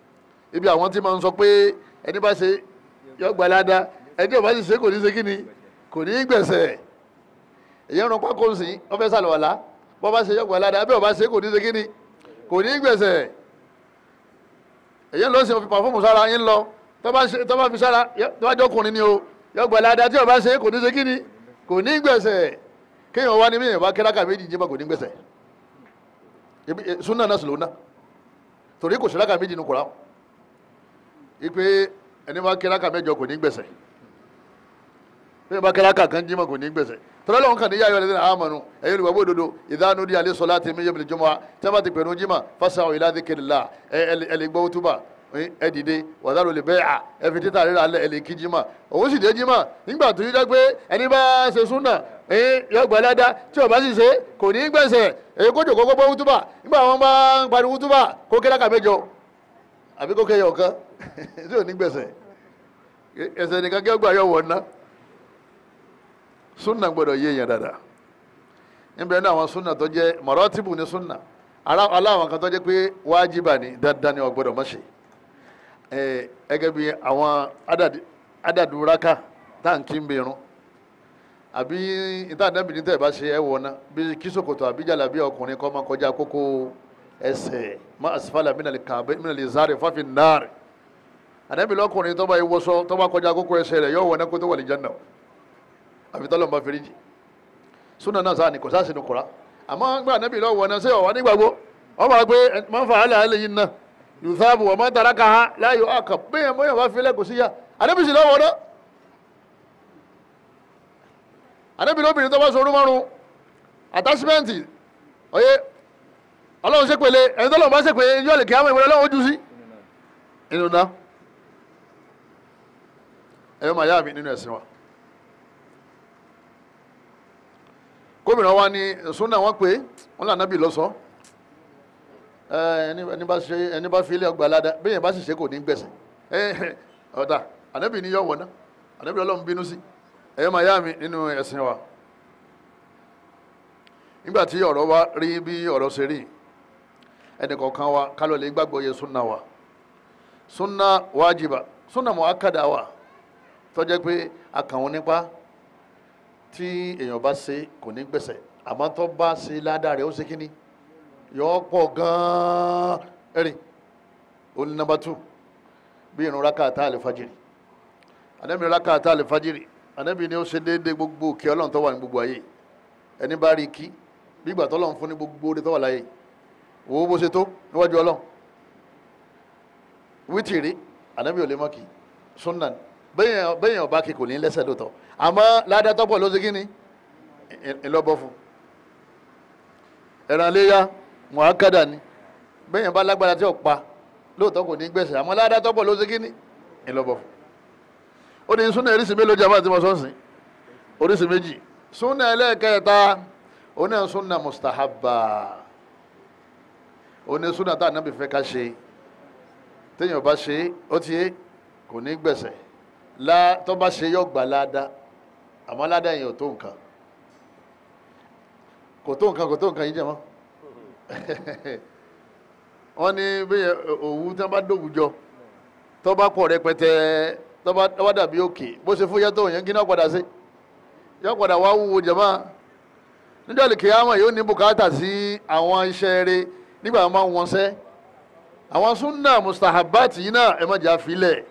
Speaker 2: ibi àwọn tí máa ń sọ pé ẹni bá ṣe yọ gbà ládàá ẹni ò bá sì ṣe kò ní ṣe kí ni kò ní gbẹ̀sẹ̀ èyí ń rún pákó sí wọ́n fẹ́ sàlùwàlá bọ́ bá ṣe yọ gbà ládàá bí ò bá ṣe kò ní ṣe kí ni kò ní gbẹ̀sẹ̀ èyí ń lọ sí òfin pàfọ́ọ̀mù sára yín lọ tó bá ṣe- tó bá fi sára yọ- tó bá jọkùnrin ni o yọ gbà ládàá tí ò bá ṣe kò ní ṣe kí ni kò ní gbẹ̀sẹ̀ kéèyàn wá ní mí ìwà kíráka méjì jíma kò ní gbẹ̀sẹ̀ Ibi- eh, súnà náà sì lónà torí kò sí ráka méjì ní kura ipe ẹni bá kíráka mẹ́jọ kò ní gbẹ̀sẹ̀ bí wọ́n bá kíráka kan jíma kò ní gbẹ̀sẹ̀ tọ́lá lọ́wọ́n kan ní yáyọ lẹ́sìn àmọ́nu ẹ̀yin olùwàbó òdodo ìdánù di alẹ́ sọlá tèmi yẹ́bìlì jọmọ́ tí wọ́n bá ti pẹ̀lú jíma fásitì ìlà dìkìrìlá ẹ lè gbọ́ túbà ẹ dìde wàdàrú lè bẹ́ẹ̀ à ẹ fi títà rírà alẹ́ ẹ lè kí jíma òun sì dé jíma nígbà tó yí dá pé ẹni bá ṣe súnà ẹ̀yin yọ gbà ládá tí ò bá sì ṣe kò ní gbẹ̀sẹ̀ èyí kó jòkó kó gbọ́ túbà nígbà wọn bá ń pariwo túbà kó kíráka mẹ́jọ àbí kó kẹyọ kan tí ò ní gbẹ̀sẹ̀ ẹsẹ̀ nìkan kí ọgbà yọ wọ̀ ná súnà gbọ́dọ̀ yé èèyàn dáadáa níbẹ̀ ní àwọn súnà tó jẹ́ mọ̀rọ́tìbù ní súnà ara- aláwọn kan tó jẹ́ pé wájibà ní dandan ni ó gbọ́dọ̀ má ṣe ẹ gẹ́gẹ́ bí àwọn adàdúrákà táǹkì ń bẹ̀rùn àbí ìtàdánbìnrin tẹ̀ bá ṣe ẹ̀ wọ̀ ná bí kíṣòkòtò àbí jàlábí ọkùnrin kọ́ máa kọjá kókó ẹsẹ̀ má asfala mínàlì kàbẹ́ mínàlì zárì fáfin náàrì ànábì lọ́kùnrin tó bá yẹ wọṣọ tó bá kọjá kókó ẹsẹ̀ rẹ̀ yóò wọ̀ ná kó tó wà lí jánnà àfi tọ́lọ̀ bá fèrè jì súnà náà sáà ní kò sáà sínú kura àmọ́ gbà ànábì lọ́wọ́ wọ̀ ná sí ọ̀wá nígbàgbọ́ wọ́n máa gbé máa ń fa àlẹ́ àlẹ́ yìí ná yùsáàbù wọ́n máa ń tara ká ha láàyò àkà bẹ́ẹ̀ mọ́yàn bá filẹ̀ kò sí yá ànábì sì lọ́wọ́ náà ànábì lóbìnrin tó bá sọ orú márùn àtàsímẹ́ǹtì ọyẹ ọlọ́run ṣe pèlè ẹni tó lọ́wọ́ bá ṣe pèlè yóò lè kí á mọ̀ ìwé ọlọ́run ojú sí inú náà ẹ̀yọ́ màá yá mi nínú ẹ̀sìn wa gómìnà wa ní súnà wọn pé wọn là nábì lọ́sọ̀ọ́ ẹni ẹni bá ṣe ẹni bá fi ilé ọgbà ládá bẹ́ẹ̀ yẹn bá sì ṣe kò ní gbẹ̀sẹ̀ ẹ ọ̀dà ànábì ní yọ̀ wọ̀ ná ànábì ọlọ́run bínú sí ẹ̀yọ́ máa yá mi nínú ẹ̀sìn wa nígbà tí ọ̀rọ̀ wa rí bí ọ̀rọ̀ ṣe rí ẹnì kọ̀ọ̀kan wa kálọ̀ lè gbàgbọ́ yẹ súnà wa súnà wájibà súnà muakkada wa tó jẹ́ pé akàwọn nípa tí èèyàn bá ṣe kò ní gbẹ̀sẹ̀ àmọ́ tó bá ṣe ládàá rẹ̀ ó ṣe kíní yọ pọ̀ gan-an ẹ̀rìn ó ní nọ́mbà tù bí irun rákàtà àlefajiri ànábì rákàtà àlefajiri ànábì ni ó ṣe déédéé gbogbo òkè ọlọ́run tó wà ní gbogbo ayé ẹni bá rí kí bígbà tó ọlọ́run fún ní gbogbo orí tó wà láyé wò ó bó ṣe tó níwájú ọlọ́run wítìrí ànábì ò lè mọ́ kí sunna ni. bẹ́yẹn bẹ́yẹn ọba kí kò ní lẹ́sẹ̀ lóòótọ́ àmọ́ ládàtọ́pọ̀ ló ṣe kí ni ńlọ́bọ̀ fún ẹ̀ràn léyà muhakkada ni bẹ́yẹn bá lágbára tí ò pa lóòótọ́ kò ní gbẹ̀sẹ̀ àmọ́ ládàtọ́pọ̀ ló ṣe kí ni ńlọ́bọ̀ fún ó ní súnà oríṣi mélòó jàmbá àti mọ̀sọ́nsìn oríṣi méjì súnà ẹlẹ́ẹ̀kẹta oní súnà mustahabba oní súnà tá ànábì fẹ́ ká ṣe téèyàn bá ṣe ó ti yé kò ní gbẹ̀sẹ̀ lá tó bá ṣe yọ gbà ládàá àmọ́ ládàá yẹn ò tó nǹkan kò tó nǹkan kò tó nǹkan yìí jẹ́ mọ́ wọ́n ní bí òwú tí wọ́n bá dòwújọ tó bá pọ̀ rẹpẹtẹ tó bá tó bá dàbí òkè bó ṣe fúyẹ́ tó yẹn kí náà padà sí yọ padà wá wúwo jẹ̀mọ́ níjọ́ lè kíyàmọ̀ yóò ní bùkátà sí àwọn iṣẹ́ rẹ̀ nígbà wọn máa ń wọn sẹ́ àwọn súnà mustahabbat yìí náà ẹ má jà filẹ̀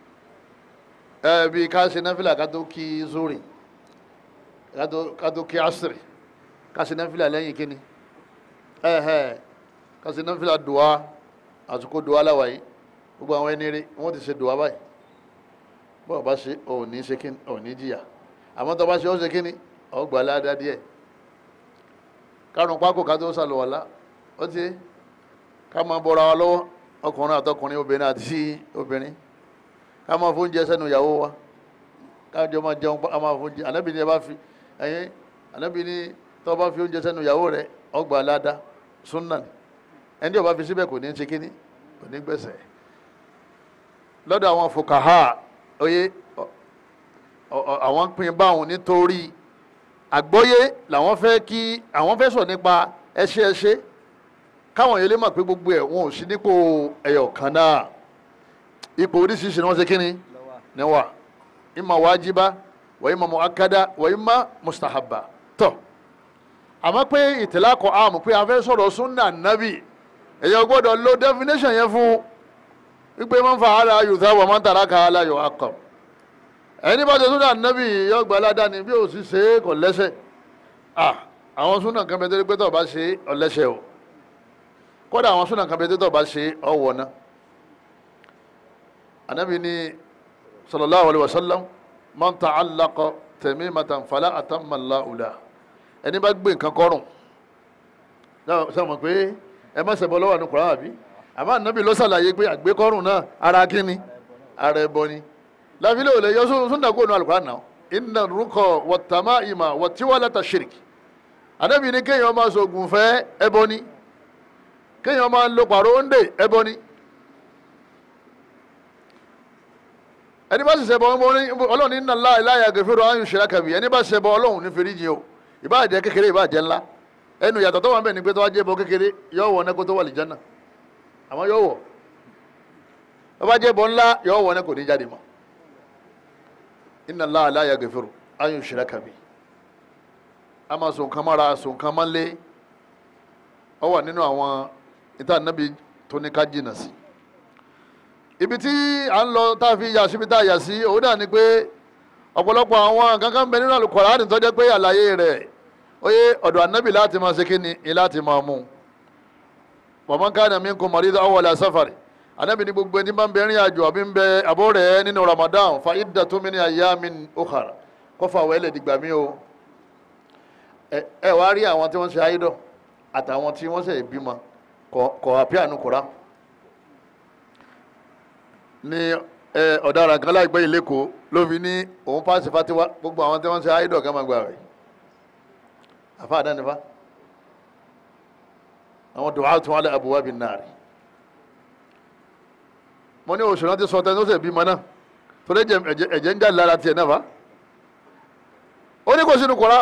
Speaker 2: ẹ bí ká ṣe náfìlà ká tó kí zuri ká tó ká tó kí asiri ká ṣe náfìlà lẹ́yìn kíni ẹ̀hẹ̀ ká ṣe náfìlà dùwà àsìkò dùwà láwàyí gbogbo àwọn ẹni rí wọ́n ti ṣe dùwà báyìí bọ́ọ̀ bá ṣe ò ní ṣe kíni ò ní jìyà àmọ́ tó bá ṣe ó ṣe kíni ó gbà ládàá díẹ̀ kárùn pákó ká tó ṣàlùwàlá ó ti ká máa bọ́ra wa lọ́wọ́ ọkùnrin àtọkùnrin obìnrin àti obìnrin ká máa fún oúnjẹ sẹ́nu ìyàwó wa kájọ máa jẹun ká máa fún oúnjẹ ànábì ni ẹ bá fi ẹyin ànábì ni tó bá fi oúnjẹ sẹ́nu ìyàwó rẹ ọgbà aládá súnà ni ẹni tí ó bá fi síbẹ̀ kò ní ṣe kíní kò ní gbẹ̀sẹ̀ lọ́dọ̀ àwọn fòkàhà oyè àwọn pin báwọn nítorí àgbọ́yé làwọn fẹ́ kí àwọn fẹ́ sọ nípa ẹṣẹ́ ẹṣẹ́ káwọn yẹn lè mọ̀ pé gbogbo ẹ̀ wọn ò sí nípò ẹyọ kan náà ipò oríṣiríṣi ni wọ́n ṣe kí ni ni wà imma wajiba wa imma muakkada wa imma mustahabba tọ́ àmọ́ pé ìtìlákọ̀ àmù pé a fẹ́ sọ̀rọ̀ sunna nabi èyàn gbọ́dọ̀ lo definition yẹn fún wípé man fa'ala yuthabu wa man taraka la yu'aqqab ẹni bá ṣe sunna nabi yóò gba aládàáni bí ó sì ṣe é kò lẹ́sẹ̀ ah àwọn sunna kan bẹ tẹ́lẹ̀ pé tó bá ṣe ọ lẹ́sẹ̀ o kódà àwọn sunna kan bẹ tẹ́lẹ̀ tó bá ṣe ọ wọ̀ náà anabi ni sallallahu alaihi wasallam man ta'allaqa tamimatan fala atamma Allahu lahu ẹni bá gbé nǹkan kọrùn sọ ma pé ẹ má ṣẹbọ lọ́wọ́ ní Kùránì àbí àmọ́ anabi ló ṣàlàyé pé àgbékọrùn náà ara kíni ara ẹbọ ni láfílẹ̀ ò lè yọ súnà kó nu Al-Qur'an náà inna rúkọ wat-tama'ima wat-tiwalata shirk anabi ni kéèyàn máa sọ̀gùn fẹ́ ẹbọ ni kéèyàn máa lo pàrọ̀ ń dè ẹbọ ni. ẹni bá sì ṣẹbọ ọlọ́run ní nàlá ìláyà gẹ̀fẹ́rọ ayùn ṣẹlẹ̀ bí ẹni bá ṣẹbọ ọlọ́run ní fèrèjì o ìbá jẹ́ kékeré ìbá jẹ́ ńlá ẹnu ìyàtọ̀ tó wà ń bẹ̀ ni pé tó wá jẹ́ bọ kékeré yóò wọ̀ nẹ́kó tó wà lìjánà àmọ́ yóò wọ̀ tó bá jẹ́ bọ ńlá yóò wọ̀ nẹ́kó ní jáde mọ́ ìnàlá ìláyà gẹ̀fẹ́rọ ayùn ṣẹlẹ̀ bí a máa sùn kan mára sùn kan máa lé ọ wà nínú àwọn ìta nàbí tó ní ká jìnà sí ibi tí à ń lọ tá a fi yà síbi tá a yà sí òun náà ni pé ọ̀pọ̀lọpọ̀ àwọn kankan bẹ nínú Al-Qur'ani tó jẹ́ pé àlàyé rẹ̀ ó yé ọ̀dọ̀ ànábì láti máa ṣe kí ni ni láti máa mú wa man kana minkum maridan aw ala safar ànábì ní gbogbo ẹni bá ń bẹ rìn àjò àbí ń bẹ àbọ̀ rẹ̀ nínú Ramadan fa iddatun min ayyamin ukhar kọ́fà wẹ́lẹ̀ dìgbà mí o ẹ wá rí àwọn tí wọ́n ṣe àìdọ̀ àtàwọn tí wọ́n ṣe ìbímọ kọ̀ àpíànù kọ̀ọ̀rá ní ọ̀daràn kan láìpẹ́ yìí lẹ́kọ̀ọ́ ló fi ní òun pàṣẹ fatiwa gbogbo àwọn tí wọ́n ṣe àìdọ̀ kan máa gbà rẹ̀ àfa àdánifa àwọn dùn áàtún alẹ́ àbúwá bíi nàárì mo ní oṣù náà ti sọ tẹni ó sì bímọ náà tó lè jẹ ẹ̀jẹ̀ ń jáde lára tiẹ̀ náà fa ó ní kò sínú kura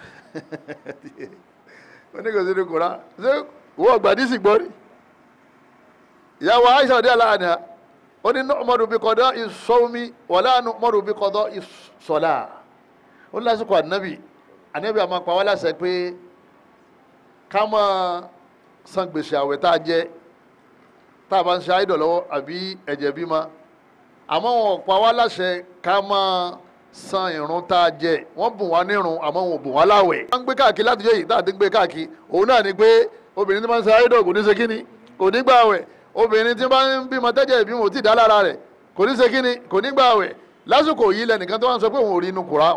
Speaker 2: ó ní kò sínú kura ṣé wọ́n gbàdísì gbọ́ rí ìyàwó Aisha ọdẹ aláàánú ó ní nọ́ọ̀mọ́dù bí kọ́dọ̀ ìsọ́mi wọlé nọ́ọ̀mọ́dù bí kọ́dọ̀ ìsọ́lá ó ní lásìkò ànábì ànábì àmọ́ pa wá láṣẹ pé ká máa san gbèsè àwẹ̀ tá a jẹ tá a bá ń ṣe àìdọ̀ lọ́wọ́ àbí ẹ̀jẹ̀ bímọ àmọ́ wọn pa wá láṣẹ ká máa san ìrun tá a jẹ wọ́n bùn wá nírun àmọ́ wọn ò bùn wá láwẹ̀. wọ́n ń gbé káàkiri láti yẹ yìí tá a ti ń gbé káàkiri òun náà ni pé obìnrin tí wọ́n ń ṣe àìdọ̀ kò ní ṣe kíni kò ní gbà àwẹ̀ obìnrin tí bá ń bímọ tẹ́jẹ̀ ìbímọ ò tí ì dá lára rẹ̀ kò ní ṣe kíni kò ní gbà àwẹ̀ lásìkò yìí lẹ́nìkan tó wá ń sọ pé òun ò rí inú kura.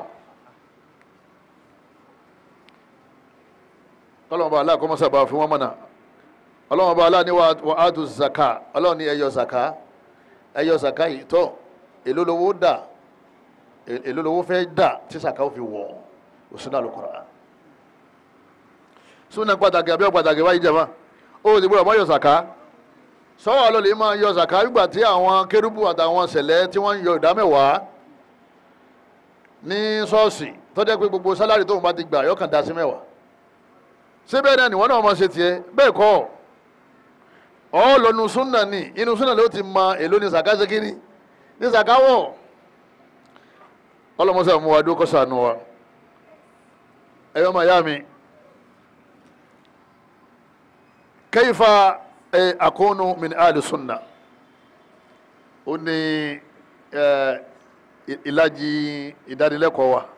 Speaker 2: ọlọ́run bá aláà kọ́mọ́sá bá fún wọn mọ̀nà ọlọ́run bá aláà ní wà á tu zaka ọlọ́run ní ẹyọ zaka ẹyọ zaka yìí tọ́ èló lowó dà èló lowó fẹ́ dà tí zaka ó fi wọ̀ òsínà lókùrà súnà pàtàkì àbí ọ̀pàtàkì wáyé jẹ́ máa ó ti gbọ́dọ̀ mọ́ yọ zaka sọ́wọ́ ló lè máa yọ zaka nígbà tí àwọn kérúbù àtàwọn sẹ̀lẹ̀ tí wọ́n ń yọ ìdámẹ́wàá ní ṣọ́ọ̀ṣì tó jẹ́ pé gbogbo sálárì tóun bá ti gbà yọkàn dá sí mẹ́wàá ṣé bẹ́ẹ̀ náà nìwọ́n náà máa ṣe tiẹ̀ bẹ́ẹ̀ kọ́ ọ lọ́nu súnà ni inú súnà ló ti mọ èló ní zaka ṣe kíní ní zaka wọ̀ ọlọ́mọṣẹ́ mu wa dúró kọ́ sànù wa ẹ̀yọ́ máa yá mi. كيف أكون من أهل السنة ó ní ìlàjì ìdánilẹ́kọ̀ọ́ wa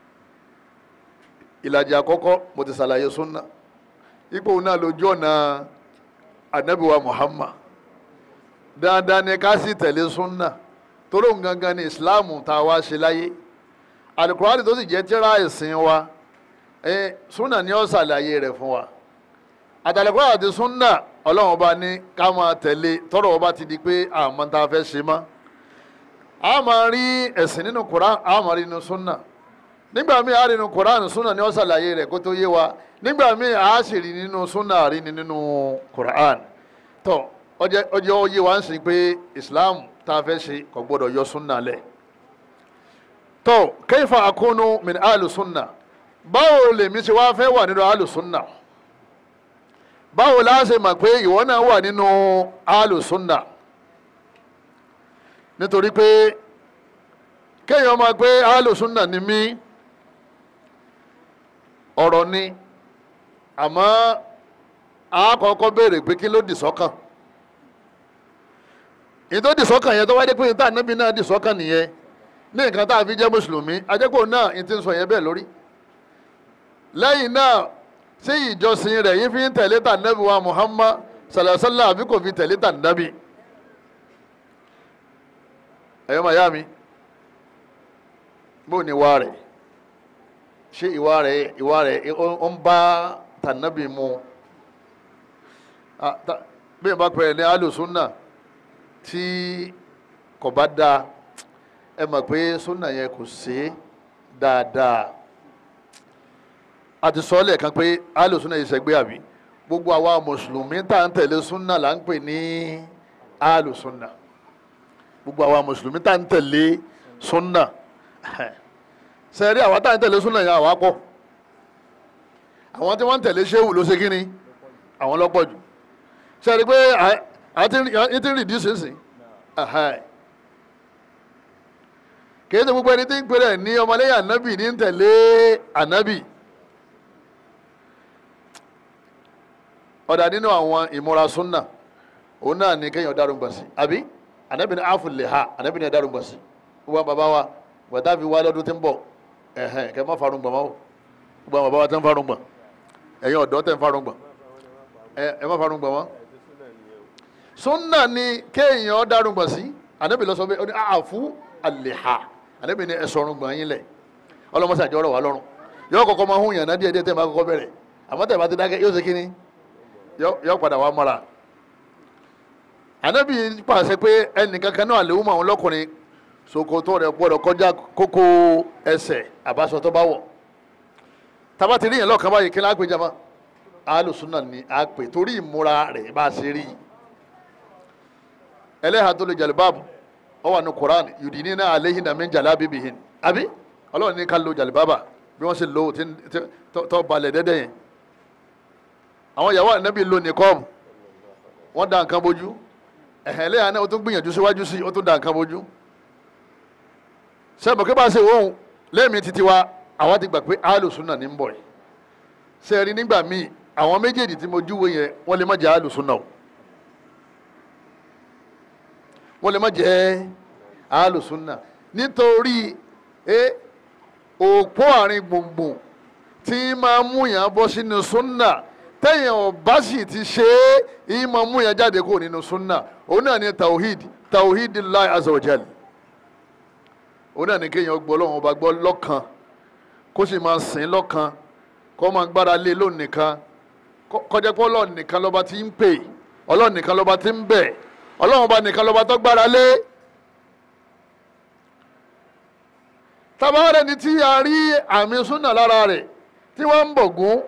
Speaker 2: ìlàjì àkọ́kọ́ mo ti ṣàlàyé súnà ipò náà lójú ọ̀nà anabiwa Muhammad dáadáa ni ká sì tẹ̀lé súnà torí òun gangan ni ìsìláàmù tá a wá ṣe láyé alukurani tó sì jẹ́ tírà ẹ̀sìn wa súnà ni ó ṣàlàyé rẹ̀ fún wa àtàlẹ́kọ́ àti súnà ọlọ́run ọba ní ká máa tẹ̀lé tọ́rọ̀ ọba ti di pé àmọ́ tá a fẹ́ ṣe mọ́ a máa rí ẹ̀sìn nínú Quran a máa rí nínú súnà nígbà míì a rí nínú Quran súnà ni ó ṣàlàyé rẹ̀ kó tó yé wa nígbà míì a sì rí nínú súnà rí ni nínú Quran tó ọjọ́ ó yé wa ń sìn pé Islam tá a fẹ́ ṣe kò gbọ́dọ̀ yọ súnà lẹ̀ tó kayfa akunu min ahlu súnà báwo lèmi ṣe wá fẹ́ wà nínú ahlu súnà báwo la ṣe mọ̀ pé ìwọ náà wà nínú alùsùnà nítorí pé kéèyàn máa pé alùsùnà ni mí ọ̀rọ̀ ni àmọ́ àkọ́kọ́ béèrè pé kí ló dì sọ́kàn ìtò dì sọ́kàn yẹn tó wáyé pé ìta ànábì náà dì sọ́kàn nìyẹn ní nǹkan tá a fi jẹ́ mùsùlùmí ajẹ́pọ̀ náà ní ti ń sọ yẹn bẹ́ẹ̀ lórí lẹ́yìn náà sí ìjọsìn rẹ̀ yìí fi ń tẹ̀lé tà nábì wa Muhammad sàlàsàlà àbí kò fi tẹ̀lé tà nábì ẹ̀yọ́ màyá mi bó ni ìwà rẹ̀ ṣé ìwà rẹ̀ ìwà rẹ̀ ó ń bá tà nábì mu bí ẹ bá pẹ̀lẹ́ ní alùsùnà tí kò bá dáa ẹ mọ̀ pé súnà yẹn kò sí dáadáa a ti sọ lẹ́ẹ̀kan pé alùsùnà yìí ṣẹgbẹ́ àbí gbogbo àwa mùsùlùmí tá à ń tẹ̀lé súnà là ń pè ní alùsùnà gbogbo àwa mùsùlùmí tá à ń tẹ̀lé súnà sẹ́ẹ̀rí àwa tá à ń tẹ̀lé súnà yẹn àwa pọ̀ àwọn tí wọ́n ń tẹ̀lé ṣéwù ló ṣe kí ni àwọn lọ́pọ̀ jù sẹ́ẹ̀rí pé àti ń rìdí sínsìn kìí ṣe gbogbo ẹni tí ń pèrè ní ọmọlẹ́yìn ànábì ní ń tẹ̀lé ànábì ọ̀dà nínú àwọn ìmúra súnà òun náà ní kéèyàn dárò gbà sí àbí ànábì ní àfù lè ha ànábì ní dárò gbà sí wọ́n bàbá wa wọ́n fi wá lọ́dún tí ń bọ̀ ẹ̀hẹ́n kẹ́ má farun gbà máa wò gbogbo àwọn bàbá wa tẹ́ ń farun gbà ẹ̀yin ọ̀dọ́ tẹ́ ń farun gbà ẹ má farun gbà wọ́n sunna ni kéèyàn darúgbọ̀n sí anabi lọ sọ pé ọdún àfú àlèhà anabi ni ẹsọ ọrùn gbọ̀n yín lẹ̀ ọlọmọsí àjọ ọ̀rọ̀ wà lọ́rùn yóò kọ́kọ́ máa hún yàn náà díẹ̀ díẹ̀ tẹ́ máa kọ́kọ́ bẹ̀rẹ̀ àmọ́ tẹ́ bá ti dákẹ́ yóò ṣe kíni yóò padà wá mọ́ra anabi pàṣẹ pé ẹnìkankan náà lè wú mọ́ àwọn lọ́kùnrin ṣòkòtò rẹ̀ gbọ́dọ̀ kọjá kókó ẹsẹ̀ àbáṣọ tó bá wọ̀ tábà ti rí yẹn lọ́kàn báyìí kí n lápè jama alùsùnà ni a pè torí ìmúra rẹ̀ bá a ṣe rí yìí ẹlẹ́hà tó lè jàlibáàbù ọ wà ní koran yùdíní náà aléhìn náà mi ń jàlá bíbí hin àbí ọlọ́run ní ká lo jàlibáàbà bí wọ́n ṣe lo tó balẹ̀ dẹ́dẹ́ yẹn àwọn ìyàwó ànábì lo nìkọ́ọ̀mù wọ́n da nǹkan bójú ẹ̀hẹ̀ ẹlẹ́hà náà ó tún gbìyànjú síwájú sí ó tún da nǹkan bójú sẹ́mi kí bá ṣe òun lẹ́ẹ̀mí títí wa àwa ti gbà pé alùsùnà ní ń bọ̀ yìí sẹ́ẹ̀rí nígbà míì àwọn méjèèjì tí mo júwe yẹn wọ́n lè má jẹ́ alùsùnà o wọ́n lè má jẹ́ alùsùnà nítorí ẹ òpó àárín gbùngbùn tí máa mú yàn bọ́ sínú súnà tẹ̀yìn ọ̀bá sì ti ṣe é yìí máa mú yàn jáde kúrò nínú súnà òun náà ní tawhid tawhid Allah azza wa jal òun náà ní kéèyàn gbọ́ lọ́wọ́ ọba gbọ́ lọ́kan kó sì máa sìn lọ́kan kó máa gbára lé lónìí nìkan kọjá pé ọlọ́run nìkan lọ́ba tí ń pè ọlọ́run nìkan lọ́ba tí ń bẹ̀ ọlọ́run ọba nìkan lọ́ba tó gbára lé tabaare ni tí a rí àmì súnà lára rẹ̀ tí wọ́n ń bọ̀ gún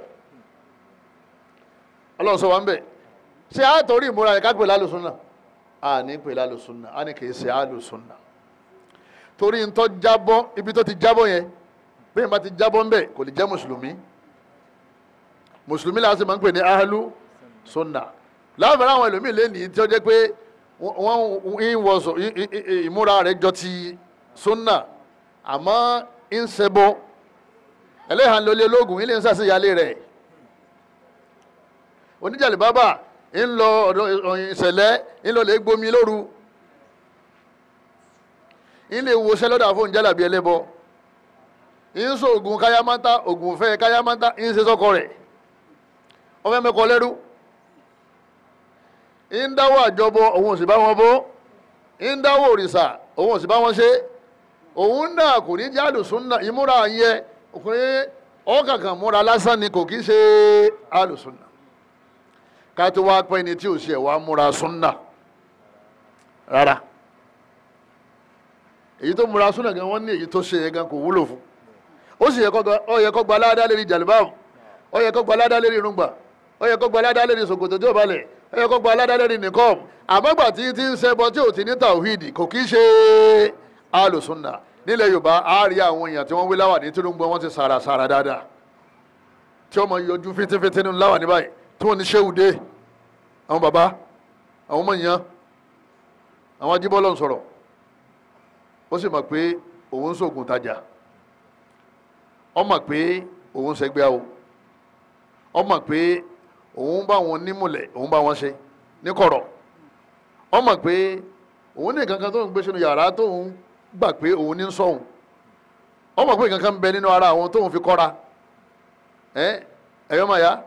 Speaker 2: ọlọ́run sọ wá ń bẹ̀ ṣé a torí ìmúra rẹ̀ ká pè lálùsúnà a ní pè lálùsúnà a ní kì í ṣe àlùsúnà torí ń tọ́ jábọ́ ibi tó ti jábọ́ yẹn bẹ́ẹ̀ bá ti jábọ́ ń bẹ̀ kò lè jẹ́ mùsùlùmí mùsùlùmí la sì máa ń pè ní ahlu sunna láàbẹ̀rẹ̀ àwọn ẹlòmíì lẹ́nìí tí ó jẹ́ pé wọ́n ń wọ̀sọ̀ ìmúra rẹ̀ jọ ti sunna àmọ́ ń ṣẹbọ ẹlẹ́hàn lólé ológun ilé ń sàṣeyálé rẹ̀ oníjàlè bábà ń lọ ọ̀dọ̀ ìṣẹ̀lẹ̀ ń lọ lè gbomi lóru ń lè wọṣẹ́ lọ́dà fún jálàbí ẹlẹ́bọ ń sọ ògùn káyámátá ògùn fẹ́ káyámátá ń ṣe sọ́kọ rẹ̀ ọmọ ẹ̀mẹ́kọ lẹ́rú ń dáwọ́ àjọbọ òun ò sì bá wọn bó ń dáwọ́ òrìṣà òun ò sì bá wọn ṣe òun náà kò ní jẹ́ àlùsùnà ìmúra yẹ ọkùnrin ọ̀kàkàn múra lásán ni kò kí ṣe àlùsùnà ká tó wá pẹ́ ni tí ò ṣe wá múra súnà rárá èyí tó múra súnà gan wọ́n ní èyí tó ṣe yẹn gan kò wúlò fún ó sì yẹ kó gba aládá lérí jàlibáàmù ó yẹ kó gba aládá lérí irungba ó yẹ kó gba aládá lérí ṣòkòtò tí ò balẹ̀ ó yẹ kó gba aládá lérí nìkọ́ọ̀mù àmọ́gbà tí ti ń ṣẹbọ tí ò ti ní tàwíìdì kò kí ṣe alùsùnà nílẹ̀ yorùbá á rí àwọn èèyàn tí wọ́n wí láwà ní tìrúgbọ́n wọ́n ti sàrà sàrà dáadáa tí wọ́n mọ yọjú fíntífíntí nínú láwà ní báyìí tí wọ́n ní ṣéwùdé àwọn bàbá àwọn ọmọ èèyàn àwọn ajíbọ́lọ̀ ń sọ̀rọ̀ ó sì mọ̀ pé òun ń sògùn tajà ó mọ̀ pé òun ń ṣẹgbẹ́ o ó mọ̀ pé òun bá wọn nímùlẹ̀ òun bá wọn ṣe ní kọ̀rọ̀ ó mọ̀ pé òun ní nǹkan kan tó ń gbé sínú yàrá tóun gbà pé òun ní ń sọ̀hún ó mọ̀ pé nǹkan kan ń bẹ nínú ara àwọn tóun fi kọ́ra ẹ ẹ̀yọ́ máa yá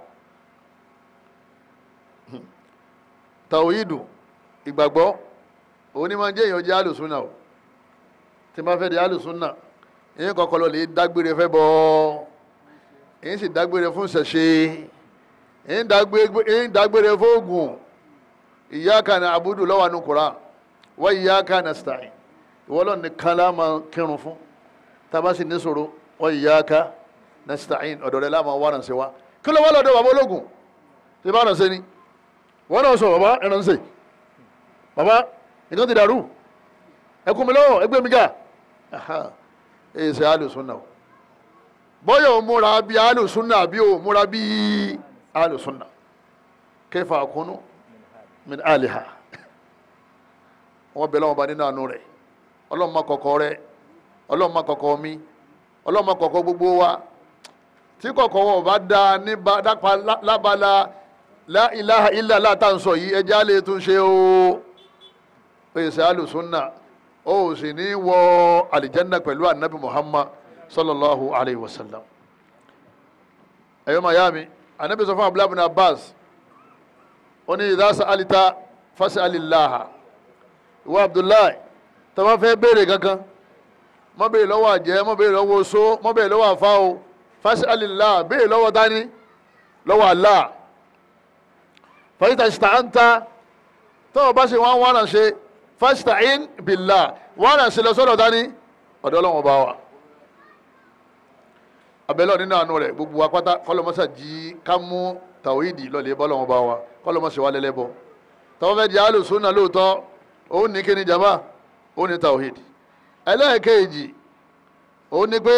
Speaker 2: tàwíìdù ìgbàgbọ́ òun ni máa ń jẹ́ èèyàn jẹ́ àlùsùnà o tí máa fẹ́ di àlùsùnà èyí kọ́kọ́ lọ lè dágbére fẹ́ bọ́ èyí sì dágbére fún ṣẹ̀ṣe èyí dágbére fún oògùn iyyaka na'budu lọ́wọ́ àánú kura wa iyyaka nasta'in ìwọ lọ́ọ̀ nìkan lá máa kírun fún tábà sì ní sọ̀rọ̀ wa iyyaka nasta'in ọ̀dọ̀ rẹ̀ lá máa wá ránṣẹ́ wa kí ló wá lọ́dọ̀ bàbá ológun tí bá ránṣẹ́ ni wọ́n náà sọ bàbá ẹ̀ránṣẹ́ bàbá nǹkan ti dàrú ẹkún mi lọ́wọ́ ẹgbẹ́ mi ga èyí ṣe alùsùnà o bọ́yọ̀ ò múra bí alùsùnà àbí ò múra bí alùsùnà kẹfà àkúnú min aliha wọ́n bẹ̀rẹ̀ wọn bá nínú àánú rẹ̀ ọlọ́run má kọ̀kọ̀ rẹ̀ ọlọ́run má kọ̀kọ̀ mi ọlọ́run má kọ̀kọ̀ gbogbo wa tí kọ̀kọ̀ wọn bá da ní dápa lábala la ilaha illa Allah tá à ń sọ yìí ẹjẹ́ á lè tún ṣe o pèsè alùsùnà ó sì ní wọ àlìjánná pẹ̀lú anabi muhammad sallallahu alayhi wa sallam ẹ̀yọ́ mayami anabi sọ fún abdullahi bin abbas ó ní idha sa'alta fas'alillaha ìwọ abdullahi tó bá fẹ́ béèrè kankan má béèrè lọ́wọ́ àjẹ́ má béèrè lọ́wọ́ oṣó má béèrè lọ́wọ́ àfa o fas'alillaha béèrè lọ́wọ́ dání lọ́wọ́ allah fàyítà ṣìtàǹtà tó o bá ṣe wọn wọn náà ṣe fasta'in billah wọn náà ṣe lọ sọ́dọ̀ dání ọ̀dọ̀ Ọlọ́run ọba wa abẹ́lẹ́ nínú àánú rẹ̀ gbogbo apáta kọlọmọsà jí ká mú tàwídì lọ́lẹ̀ bọ́lọ́run ọba wa kọlọmọsà wà lẹ́lẹ́bọ tọ́wọ́ fẹ́ di alùsùnà lóòótọ́ òun ní kíni jama òun ní tàwídì ẹlẹ́ẹ̀kejì òun ní pé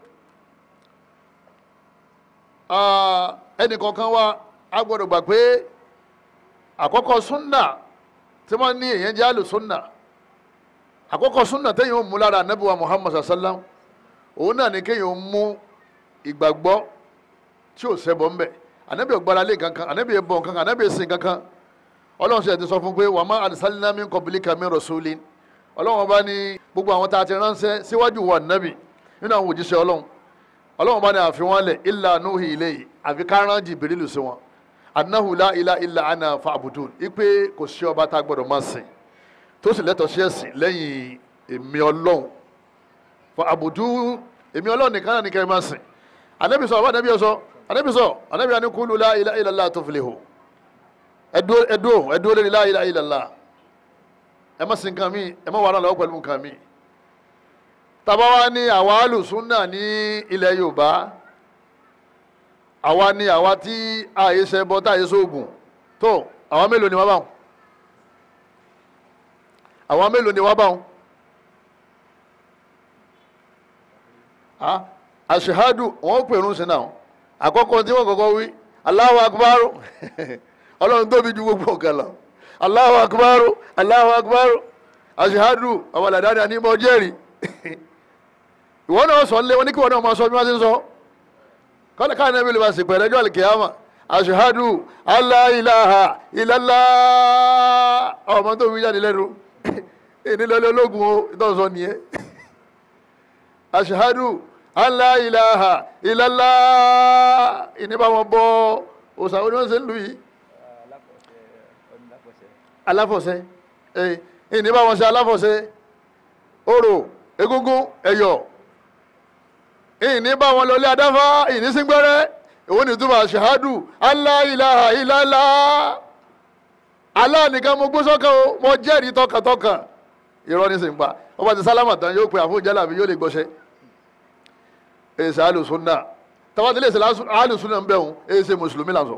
Speaker 2: ẹnì kọ̀ọ̀kan wa a gbọ́dọ̀ gbà pé àkọ́kọ́ súnà tí wọ́n ní èèyàn jẹ́ àlùsúnà àkọ́kọ́ súnà téèyàn ń mú lára anábìwá muhammad sallam òun náà ni kéèyàn mú ìgbàgbọ́ tí ò ṣẹbọ ń bẹ̀ anábì ọ̀gbára lé kankan anábì ẹ̀bọ̀ kankan anábì ẹ̀sìn kankan ọlọ́run ṣe ti sọ fún pé wà má arsalna min qablika min rasulin ọlọ́run ọba ní gbogbo àwọn tá a ti ránṣẹ́ síwájú wa nábì nínú àwọn òjíṣẹ́ ọlọ́run ọlọ́run ọba ní àfi wọn lẹ̀ illa nuhi ilayhi àfi kárán jìbìrìlù sí wọn anahu la ila illa ana fa'budun ipe kò sí ọba tá a gbọ́dọ̀ máa sìn tó sì lẹ́tọ̀ọ́ sí ẹ̀sìn lẹ́yìn èmi Ọlọ́run fa'budun èmi Ọlọ́run nìkan náà nìkan máa sìn anabi sọ ọba anabi sọ anabi sọ anabi ani kulu la ila illa Allah tuflihu ẹdó ẹdó ẹdó lórí la ila illa Allah ẹ má sìn nǹkan mi ẹ má wàhálà lọ́wọ́ pẹ̀lú nǹkan mi tàbá wa ní àwa alùsùnà ní ilẹ̀ Yorùbá àwa ni àwa tí ààyè ṣe bọ́ táàyè sóògùn tó àwa mélòó ni wọ́n bá wọn àwa mélòó ni wọ́n bá wọn àṣehádù wọn pèrún sí náà àkọ́kọ́ tí wọ́n kọ́kọ́ wí Allahu akbar ọlọ́run tóbi ju gbogbo ọ̀gá lọ Allahu akbar Allahu akbar àṣehádù àwọn àlàdáni àní mọ́ jẹ́rìí ìwọ náà sọ lé wọn ní kí wọn náà máa sọ bí wọ́n ti ń sọ kọ́lá káà náà bílẹ̀ bá sì pẹ̀lẹ́ ọjọ́ àlìkèyàmà aṣèhádù aláìláha ìlàlá ọmọ tó fi jáde lẹ́nu ìnílẹ̀lẹ́ ológun o ìtọ́sọ nìyẹn aṣèhádù aláìláha ìlàlá ìníbàwọn bọ òsàwọn oníwọ̀n ṣe ń lù yìí aláfọ̀ṣẹ́ ìníbàwọn ṣe aláfọ̀ṣẹ́ orò egúngún ẹ̀yọ̀ ìní bá wọn lọlé adáfá ìní síngbẹ́rẹ́ òun ní túbọ̀ ṣahádù aláìláha ìlàlá aláàníkan mo gbó sọ́kàn o mo jẹ́rìí tọkàntọkàn irọ́ ní sìn pa ọba ti sálámà tán yóò pe àfún jálàbí yóò lè gbọ́ṣẹ́ èsì alùsùnà tàbátí lè ṣe alùsùnà ń bẹ̀ òun èsì mùsùlùmí làǹsọ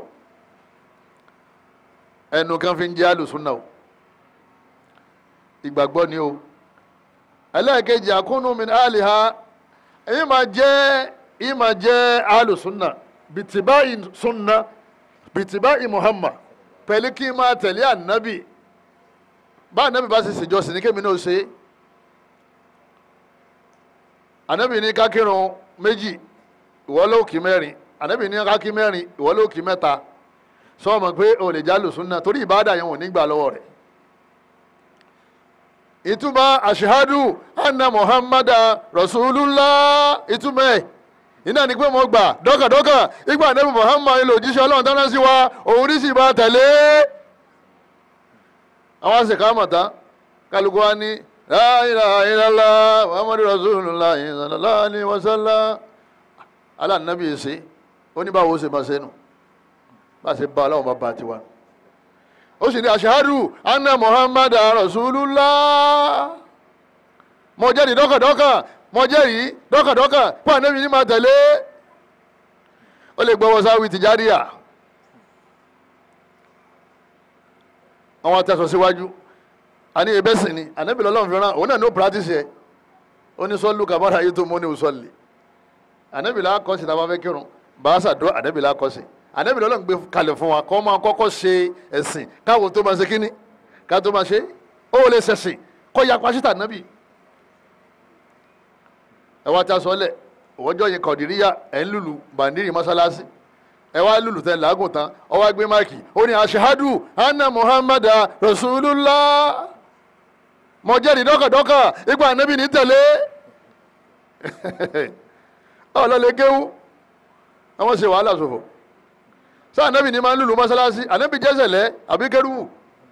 Speaker 2: ẹnu kan fi ń jẹ́ alùsùnà o ìgbàgbọ́ ni o ẹlẹ́ẹ̀kejì àkúnnú min àlìhà èyí máa jẹ́ èyí máa jẹ́ alùsùnà bìtìbáì sunna bìtìbáì muhammad pẹ̀lú kí n máa tẹ̀lé ànábì bá ànábì bá ṣe ṣèjọsìn ní kémi náà ṣe ànábì ní ká kírun méjì ìwọ ló kí mẹ́rin ànábì ní ká kí mẹ́rin ìwọ ló kí mẹ́ta sọ ma pé o lè jálù súnà torí ìbáàdà yẹn ò ní gbà lọ́wọ́ rẹ̀ ìtumọ̀ àṣehádù anna muhammadu rasulullah ìtumọ̀ ẹ̀ iná ni pé mo gbà dọ́kàdọ́kà ìgbà ànábì muhammad ilé òjíṣẹ́ ọlọ́run tán sí wa òun ní sì bá tẹ̀lé àwọn àṣekà mọ̀tá kálukú wa ní la ilaha illallah muhammadu rasulullah sallallahu alaihi wasallam alánàbí ṣe oníbàwò ṣe máa ṣe nù bá ṣe bá aláwọ̀ bá bá tiwa ó sì ní ashhadu anna muhammadu rasulullah mo jẹ́rìí dọ́kàdọ́kà mo jẹ́rìí dọ́kàdọ́kà pé ànábì ní máa tẹ̀lé ó lè gbọ́wọ́ sáwì tìjáríà àwọn atẹ́sọ̀ síwájú àní ebẹ́ sì ni ànábì lọ́lọ́run fi rán òun náà ní practice ẹ̀ ó ní sọ́ọ́lù kàbára ayé tó mú ní òsọ́ọ̀lì ànábì là kọ́ sí tá a bá fẹ́ kírun bàásà dó ànábì là kọ́ sí ànábì lọ́lọ́run gbé kalẹ̀ fún wa kọ́ máa kọ́kọ́ ṣe ẹ̀sìn káwo tó máa ṣe kíní ká tó máa ṣe ó lè ṣẹ̀sìn kọ́ ya pàṣítà ànábì ẹ wá ta sọ́lẹ̀ òwòjọ́ yìí kọ̀dìríyà ẹ̀ ń lùlù bàndírì mọ́sálásí ẹ wá lùlù tẹ làágùn tán ọ wá gbé máìkì ó ní ashhadu anna muhammadu rasulullah mo jẹ́rìí dọ́kàdọ́kà ipa ànábì ní tẹ̀lé ọlọ́lẹ̀ kéwú àwọn ṣe wàhálà ṣòfò sọ ànábì ní máa ń lùlù mọ́sálásí ànábì jẹ́sẹ̀lẹ́ àbí kẹrùwù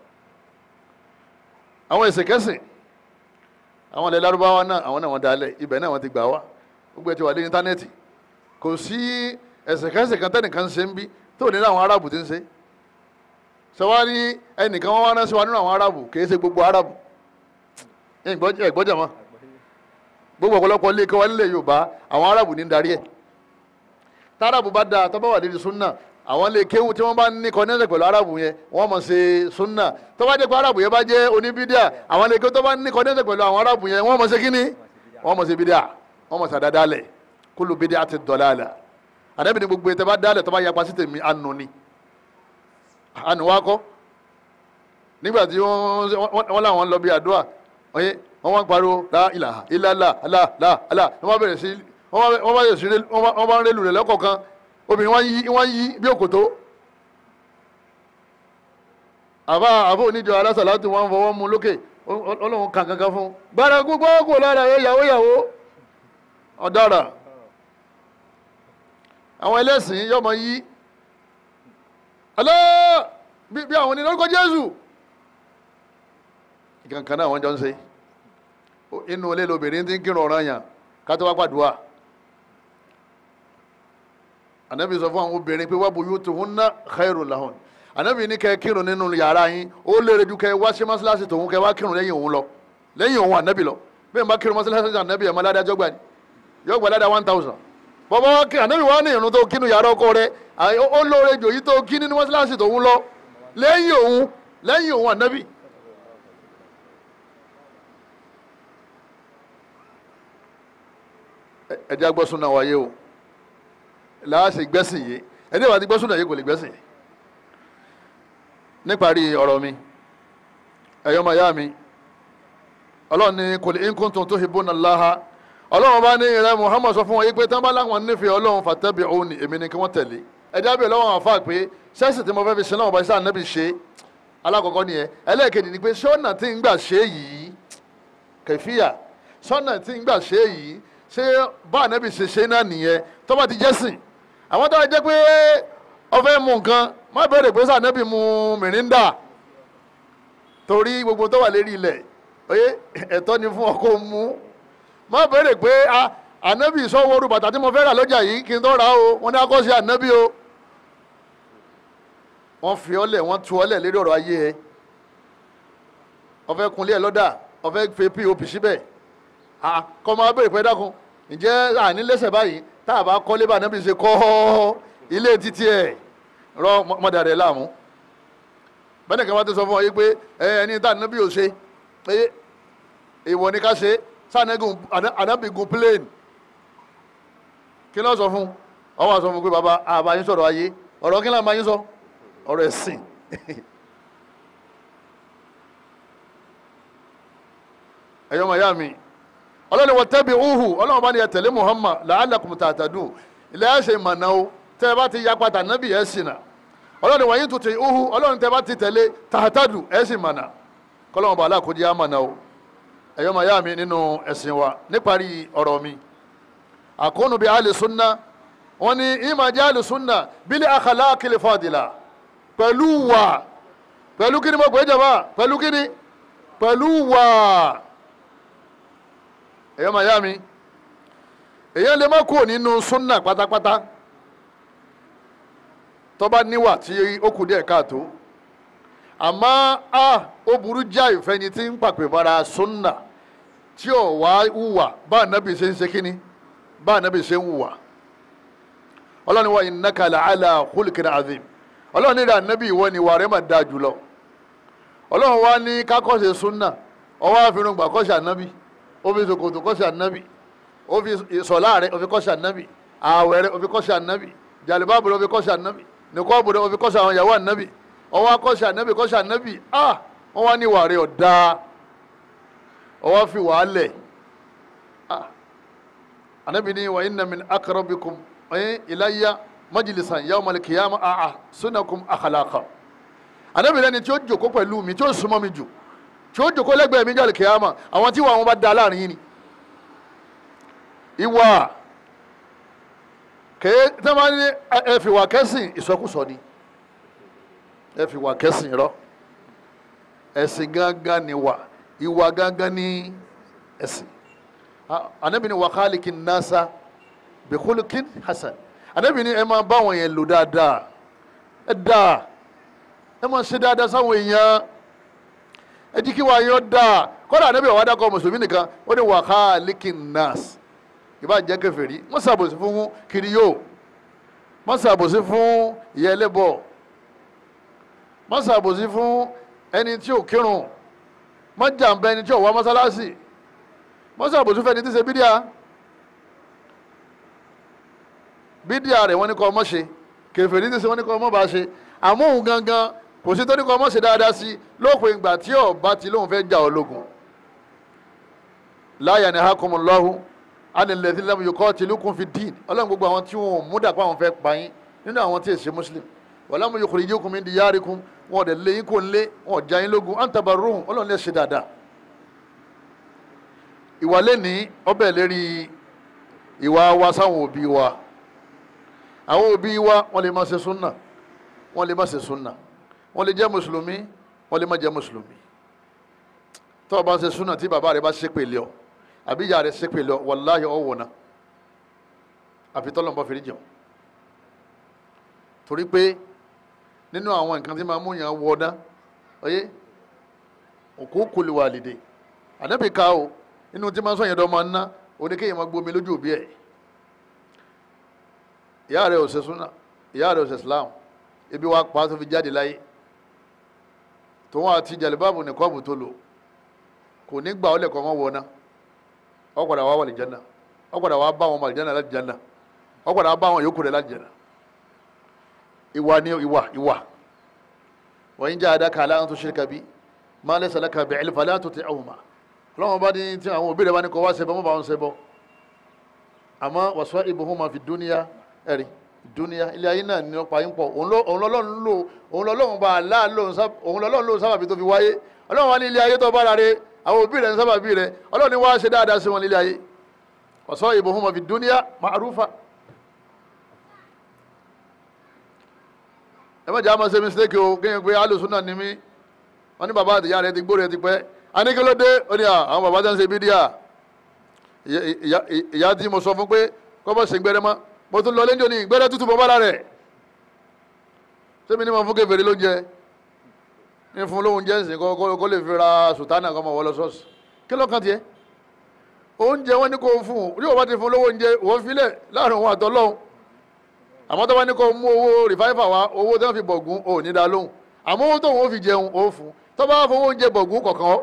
Speaker 2: àwọn ìsìnkẹ́sìn àwọn ilẹ̀ lárúbáwá náà àwọn náà wọ́n dalẹ̀ ibẹ̀ náà wọ́n ti gbà wá gbogbo ẹ̀ ti wà lé íńtánẹ́ẹ̀tì kò sí ẹ̀sìnkẹ́sìn kan tẹ́nìkan ṣe ń bí tó ní àwọn arábù ti ń ṣe sọwárí ẹnìkan wọn wá ránṣẹ́ wa nínú àwọn arábù kì í ṣe gbogbo arábù ẹ̀gbọ́jà mọ́ gbogbo ọ̀pọ̀lọpọ̀ ilé kẹwàá nílẹ̀ yorùbá àwọn arábù ní darí ẹ̀ tárábù bá dáa tọ́ba wà lédi súnà àwọn ilé kéwù tí wọ́n bá ní kọ́nẹ́sẹ̀ pẹ̀lú arábù yẹn wọ́n mọ̀ ṣe súnà tọ́ba jẹ́ pé arábù yẹn bá jẹ́ oníbídíà àwọn ilé kéwù tó bá ní kọ́nẹ́sẹ̀ pẹ̀lú àwọn arábù yẹn wọ́n mọ̀ ṣe kíní wọ́n mọ̀ ṣe bídíà wọ́n mọ̀ ṣàdádálẹ̀ kúlù bídíà ti dọ̀láàlà àdẹ́bìnrin gbogbo ètò bá dálẹ̀ tó bá yapa sí tèmi ànú ni ànú wa kọ́ nígbà tí wọ́n láwọn lọ bí àdúrà ọyẹ wọ́n wá ń pariwo la ilaha illallah ala la ala wọ́n bá bẹ̀rẹ̀ sí wọ́n bá bẹ̀rẹ̀ sí wọ́n bá ń rélu rẹ̀ lọ́kọ̀ọ̀kan obìnrin wọ́n yí wọ́n yí bí òkòtó àbá àbó oníjọ alásàlátù wọn fọwọ́ mu lókè ọlọ́run kàn kankan fún gbára gbogbo kò lára ẹ yàwó yàwó ọ̀daràn àwọn ẹlẹ́sìn yóò máa yí alẹ́ bí àwọn onílẹ̀ orúkọ jésù ìkankan náà wọ́n jọ ń ṣe inú ilé lobìnrin tí ń kírun ọ̀ràn yàn ká tó wá pàdùà ànábì sọ fún àwọn obìnrin pé wá buyutuhunna khairun lahun ànábì ní kẹ́ kírun nínú yàrá yín ó lérè ju kẹ́ wá sí mọ́ṣáláṣí tòun kẹ́ wá kírun lẹ́yìn òun lọ lẹ́yìn òun ànábì lọ bẹ́ẹ̀ bá kírun mọ́ṣáláṣí ànábì ẹ̀ mọ́ ládàá jọ́gbà ni yóò gbà ládàá one thousand bọ́bá wá kí ànábì wá ní ìrun tó kínú yàrá ọkọ rẹ ó lóore jò yí tó kí nínú mọ́ṣáláṣí tòun lọ lẹ́yìn òun lẹ́yìn òun ànábì. ẹ jẹ́ agbọ́ súnà wáyé o láàṣẹ gbẹ́sìn yìí ẹni ìwà tí gbọ́ súnà yìí kò lè gbẹ́sìn yìí níparí ọ̀rọ̀ mi ẹ̀yọ́ máa yá mi ọlọ́run ní kò lè in kuntum tuhibbuna Allaha ọlọ́run bá ní ìrẹ́ Muhammad sọ fún wọn yí pé tán bá láwọn nífẹ̀ẹ́ ọlọ́run fattabi'uni èmi ni kí wọ́n tẹ̀lé ẹ̀dá bẹ̀ lọ́wọ́ àwọn afá pé sẹ́sì tí mo fẹ́ fi sin náà bá sáà nẹ́bí ṣe alákọ̀ọ́kọ́ nìyẹn ẹlẹ́ẹ̀kejì ni pé sọ́nà tí ń gbà ṣe yìí kẹfíà sọ́nà tí ń gbà ṣe yìí ṣé bá nẹ́bí ṣe ṣe náà nìyẹn tó bá ti jẹ́sìn àwọn tó bá jẹ́ pé ọfẹ́ mu nǹkan má bẹ̀rẹ̀ pé sáà nẹ́bí mu mìríndà torí gbogbo tó wà lérí ilẹ̀ oyè ẹ̀tọ́ ni fún ọkọ̀ mu má bẹ̀rẹ̀ pé ànábì sọ́wọ́ orú bàtà tí mo fẹ́ rà lọ́jà yìí kí n tó rà o wọ́n ní akọ́ṣe ànábì o wọ́n fi ọlẹ̀ wọ́n tu ọlẹ̀ lérí ọ̀rọ̀ ayé ẹ ọfẹ́ kunlé ẹ lọ́dà ọfẹ́ fẹ́ pop síbẹ̀ kọ́ máa bẹ̀rẹ̀ pé dákun ǹjẹ́ àní lẹ́sẹ̀ báyìí tá a bá kọ́lé bá ànábì ṣe kọ́ ilé títí ẹ̀ rọ mọ́dà rẹ̀ láàmú bẹ́ẹ̀ kí wọ́n ti sọ fún ọ yìí pé ẹni tá ànábì ò ṣe èèwọ̀ ni ká ṣe sànẹ́gùn ànábìgùn plane kí ló sọ fún ọ wá sọ fún pé bàbá àbá yín sọ̀rọ̀ ayé ọ̀rọ̀ kí ló máa yín sọ ọ̀rọ̀ ẹ̀sìn ẹ̀yọ́ màá yá mi ọlọ́ni wọ́n tẹ́bi uhu ọlọ́run bá ní ẹ tẹ̀lé muhammad la'allakum tahtadun ilẹ̀ ẹ̀ ṣe mọ̀nà o tẹ́ ẹ bá ti ya pata nábì ẹ̀ ṣìnà ọlọ́ni wọ́n yín tuntun uhu ọlọ́run tẹ́ ẹ bá ti tẹ̀lé tahtadu ẹ̀ ṣì mọ̀nà kọ́lọ́run bá aláàkójì á mọ̀nà o ẹ̀yọ́ màá yá mi nínú ẹ̀sìn wa níparí ọ̀rọ̀ mi àkóónù bíi àlè sunna wọ́n ní ìmọ̀ jẹ́ àlè sunna bílí akhlaqil fadila pẹ̀lú wà pẹ̀lú kíni mo pè é jàmbá pẹ̀lú kíni pẹ̀lú wà ẹ̀yọ́ màá yá mi èyàn lè má kúrò nínú sunna pátápátá tó bá níwà tí ó kù díẹ̀ káàtó àmọ́ a ó burú já ìfẹ́ni tí ń pàpè mọ́ra sunna tí ò wá hùwà bá ànábì ṣe ń ṣe kíni bá ànábì ṣe ń hùwà ọlọ́run wa innaka la'ala khuluqin azim ọlọ́run ní ìrìn ànábì ìwọ ni ìwà rẹ̀ mà dáa jùlọ ọlọ́run wa ní kákọ́ṣe sunna ọwọ́ àfihàn gbà kọ́ṣe ànábì ó fi ṣòkòtò kọ́ṣe ànábì ó fi ìsọ̀lá rẹ̀ ó fi kọ́ṣe ànábì ààwẹ̀ rẹ̀ ó fi kọ́ṣe ànábì jàlùbáàbù rẹ̀ ó fi kọ́ṣe ànábì nìkọ́ọ̀bù rẹ̀ ó fi kọ́ṣe àwọn ìyàwó ànábì ọwọ́ akọ́ṣe ànábì kọ́ṣe ànábì ah wọ́n wá ní ìwà rẹ̀ ọ̀dà ọwọ́ fi wàá lẹ̀ ah ànábì ní wa inna min aqrabikum ilayya majlisan yawmal qiyamah àà sunakum akhlaqa ànábì lẹ́ni tí ó jòkó pẹ̀lú mi tí ó súnmọ́ mi jù tí ó jòkó lẹ́gbẹ̀ẹ́ mi jọ́lẹ̀ kìyàmà àwọn tí wọ́n bá da láàrin yìí ni ìwà kèé tí wọ́n ní ẹ fi wà kẹ́sìn ìsọkúsọ ni ẹ fi wà kẹ́sìn rọ ẹ̀sìn gángan ni wà ìwà gángan ni ẹ̀sìn ànábì ní wa khaliqin nasa bi khuluqin hasan ànábì ní ẹ máa bá wọn yẹn lò dáadáa ẹ dáa ẹ máa ṣe dáadáa sáwọn èèyàn ẹ jí kí wàá yọ dáa kọ́dà ànábì ọ̀wá dákọ̀ mùsùlùmí nìkan ó ní wa khaliqin nas ìbá jẹ́ kèfèrí má ṣàbòsí fún kiriyó má ṣàbòsí fún ìyá ẹlẹ́bọ má ṣàbòsí fún ẹni tí ò kírun má jàǹbá ẹni tí ò wá mọ́sálásì má ṣàbòsí fún ẹni tí ń ṣe bídíà bídíà rẹ̀ wọ́n ní kọ́ ọmọ ṣe kèfèrí tí ń ṣe wọ́n ní kọ́ ọmọ bá ṣe àmọ́ òun gangan kò sí tó ní kọ́ ọmọ ṣe dáadáa sí lópin ìgbà tí ọba ti lóun fẹ́ jà ọ́ lógun la yanhakumullahu anilẹ̀dí lẹ́mu yòókọ́ tìlúkùn fi dín ọlọ́run gbogbo àwọn tí wọn ò mú dàpọ̀ àwọn fẹ́ pa yín nínú àwọn tí èsì muslim wàlámù yòókù yìí kùn mí di yáàrí kún wọn ò dẹ̀ lé yín kò ń lé wọn ò já yín lógun àǹtàbà rúhùn ọlọ́run lè ṣe dáadáa. ìwà lẹ́ni ọbẹ̀ lérí ìwà wa sáwọn òbí wa àwọn òbí wa wọ́n lè má ṣe súnà wọ́n lè má ṣe súnà wọ́n lè jẹ́ mùsùlùmí wọ́n lè má jẹ́ mùsùlùmí tó o bá ṣe súnà tí bàbá rẹ bá ṣépè lé ọ àbí ìyá rẹ̀ ṣépè lọ wàláhì ọ̀wọ̀ náà àfi tọ́lọ̀ bá fèrè jẹun torí pé nínú àwọn nǹkan tí máa mú yàn wọ ná ọyẹ òkú kùlù wà lìdè ànábì ká o nínú tí máa sọ yẹn dọ́ máa ná oníkéyìn máa gbomi lójú òbí ẹ̀ ìyá rẹ̀ ò ṣe súnà ìyá rẹ̀ ò ṣe Islam ibi wa pa tó fi jáde láyé tòun àti jàlíbáàbù nìkọ́ọ̀bù tó lò kò ní gbà ọ́ lẹ̀kọ́ wọn wọ náà ọ gbọ́dọ̀ wá wàlì jẹnà ọ gbọ́dọ̀ wá bá wọn wàlì jẹnà láti jẹnà ọ gbọ́dọ̀ wá bá wọn yòókù rẹ láti jẹnà ìwà ni ìwà ìwà wọ́n yín jẹ́ àdáka aláǹ tó ṣe kabi máa lẹ́sẹ̀ lẹ́ka bẹ̀ ẹ̀lẹ́fà látò tẹ ọ̀hùnmá ọlọ́wọ́n bá ní tí àwọn òbí rẹ̀ bá ní kọ́ wá ṣẹbọ mọ́ bá wọn ṣẹbọ àmọ́ wàṣọ ìbùhún máa fi dúníyà ẹ̀rí dúníyà ilé ayé náà ní ọ̀pá yín pọ̀ òun lọ́lọ́run lò òun lọ́lọ́run bá àlá òun lọ́lọ́run lò sábàbí tó fi wáyé ọlọ́run wá ní ilé ayé tó bá rárẹ̀ àwọn òbí rẹ̀ ń sábà bí rẹ̀ ọlọ́run ni wá ṣe dáadáa sí wọn nílé ayé ọ̀sọ́ ìbò fún ọmọbi dúníà ma'rufa ẹ má jẹ́ àmọ́ ṣe mistake o kéèyàn pé alùsùn náà ni mí wọ́n ní bàbá àtìyá rẹ̀ ti gbó rẹ̀ ti pẹ́ a ní kí ló dé ó ní àwọn bàbá tẹ́ ń ṣe bídíà ìyá tí mo sọ fún pé kọ́ bọ́ ṣe gbẹ́rẹ́ mọ́ mo tún lọ lẹ́jọ́ ní gbẹ́rẹ́ tútù bọ́ bára rẹ̀ sẹ́mi ní mo fún kèfèrí lóúnjẹ ní fún lóhun jẹ́ ǹsìn kó lè fi ra sùtánà kọ́mọ wọlé ṣọ́ọ̀ṣì kí ló kàn tiẹ̀ oúnjẹ wọn ní kó fún un yóò bá ti fún lówó oúnjẹ wọ́n filẹ̀ láàrin òun àtọ́lọ́hún àmọ́ tó bá ní kó mú owó rìfáìfà wá owó tó ń fi bọ̀gún ò ní dá lóhùn àmọ́ owó tóun ó fi jẹun ó fún tó bá fowó oúnjẹ bọ̀gún kọ̀ọ̀kan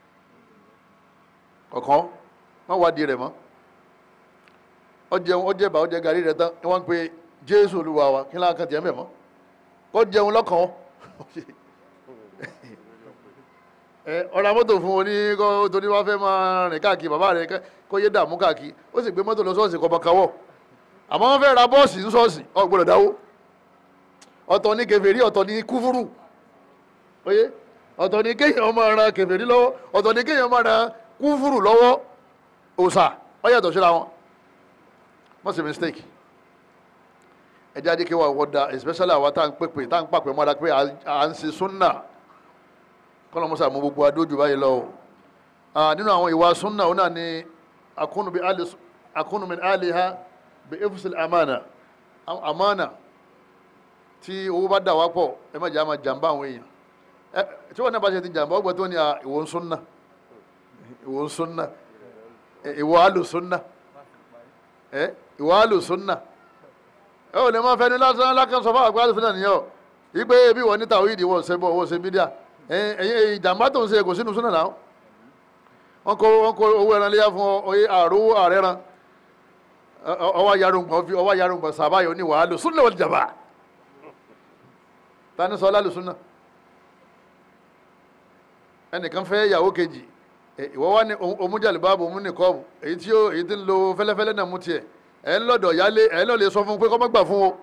Speaker 2: kọ̀ọ̀kan wọ́n wá di rẹ̀ mọ́ ó jẹun ó jẹba ó jẹ gàrí rẹ̀ tán ni wọ́n ń pe Jésù Olúwa wa kí láǹkà tiẹ̀ mẹ́mọ́ ó jẹun lọ́kàn ẹ ọ̀rọ̀ mọ́tò fún wọn ní kó torí wọ́n fẹ́ máa rìn káàkiri bàbá rẹ̀ kẹ́- kó yé dààmú káàkiri ó sì gbé mọ́tò lọ sọ́ọ̀sì kọ́ bọ́káwọ́ àmọ́ wọ́n fẹ́ ra bọ́ọ̀sì ní sọ́ọ̀sì ò gbọ́dọ̀ dáwó ọ̀tọ̀ ní kèfèrí ọ̀tọ̀ ní kúfúrú oyé ọ̀tọ̀ ní kéèyàn máa ran kèfèrí lọ́wọ́ ọ̀tọ̀ ní kéèyàn máa ran kúfúrú lọ́wọ́ òòsà ó yàtọ̀ síra wọn wọ́n sì mistake ẹjẹ́ adé kéwà wọ́dà especially àwa tá à ń pèpè tá à ń pàpè mọ́ra pé à ń ṣe súnà kọ́nà mọ́sà mú gbogbo adójú báyìí lọ. Ah, nínú àwọn ìwà súnà ó náà ni akunu bi ali akunu min aliha bi ifsil amana Am- amana tí owó bá dà wá pọ̀ ẹ má jẹ́ àmà jàmbá àwọn èèyàn ẹ tí wọ́n náà bá ṣe ti jàmbá ọgbà tó ní à, ìwọ ń súnà ìwọ ń súnà ẹ, ìwọ àlù súnà ẹ ìwọ àlù súnà ẹ ò lè máa fẹnu lásán lákàn sọ fún àgbà àlù súnà nìyẹn o ìgbé bí wọ́n ní tàwíìdì wọ́n ṣe bọ́ wọ́n ṣe bídíà ẹ̀yìn ìjàmbá tó ń ṣe kò sínú súnà náà wọ́n kó wọ́n kó owó ẹran léyà fún ọ oyè àrò ààrẹ ran ọwọ́ yarùngbọ̀n fi ọwọ́ yarùngbọ̀n sàbáyọ̀ ní wàhálù súnà wal jamaa tani sọ lálù súnà ẹnìkan fẹ́ ìyàwó kejì ẹ, ìwọ wá ní omújàlè báàbò mú nìkọ́ọ̀bù èyí tí ó èyí tí ń lo fẹ́lẹ́fẹ́lẹ́ náà mú tiẹ̀ ẹ̀ ń lọ́dọ̀ yálé ẹ̀ ń lọ́ọ́ sọ fún un pé kọ́ mọ́ gbà fún o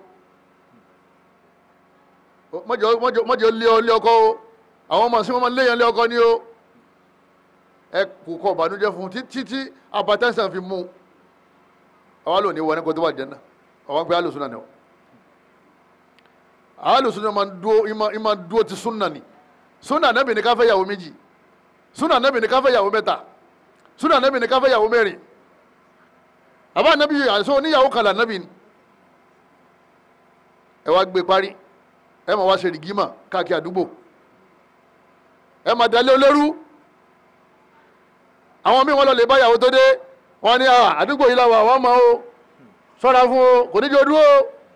Speaker 2: mọ́jọ mọ́jọ mọ́jọ lé ọ lé ọkọ o àwọn ọmọ sí wọn máa ń léyàn lé ọkọ ni o ẹ kò kọ ìbànújẹ́ fún un títí tí abatẹ́sán fi mú un àwa lò ní wọ ní kó tó wà jẹ́ náà àwọn pé alùsùn náà ni ọ alùsùn náà máa ń dúó ìmọ̀ ìmọ̀ dúó ti súnà ni súnà nẹ́bì ní ká fẹ́ yàwó méjì súnà nẹ́bì ní ká fẹ́ yàwó mẹ́ta súnà nẹ́bì ní ká fẹ́ yàwó mẹ́rin àbá nẹ́bì àìsàn oníyàwó kan là nẹ́bì ni ẹ wá gbé parí ẹ máa wá ṣe rìgímà káàkiri àdúgbò ẹ máa dalé olórú àwọn míì wọn lọ lè bá ìyàwó tó dé wọn ní "Ah, àdúgbò yìí làwọn àwọn máa o ṣọ́ra fún o kò ní jẹ́ odúró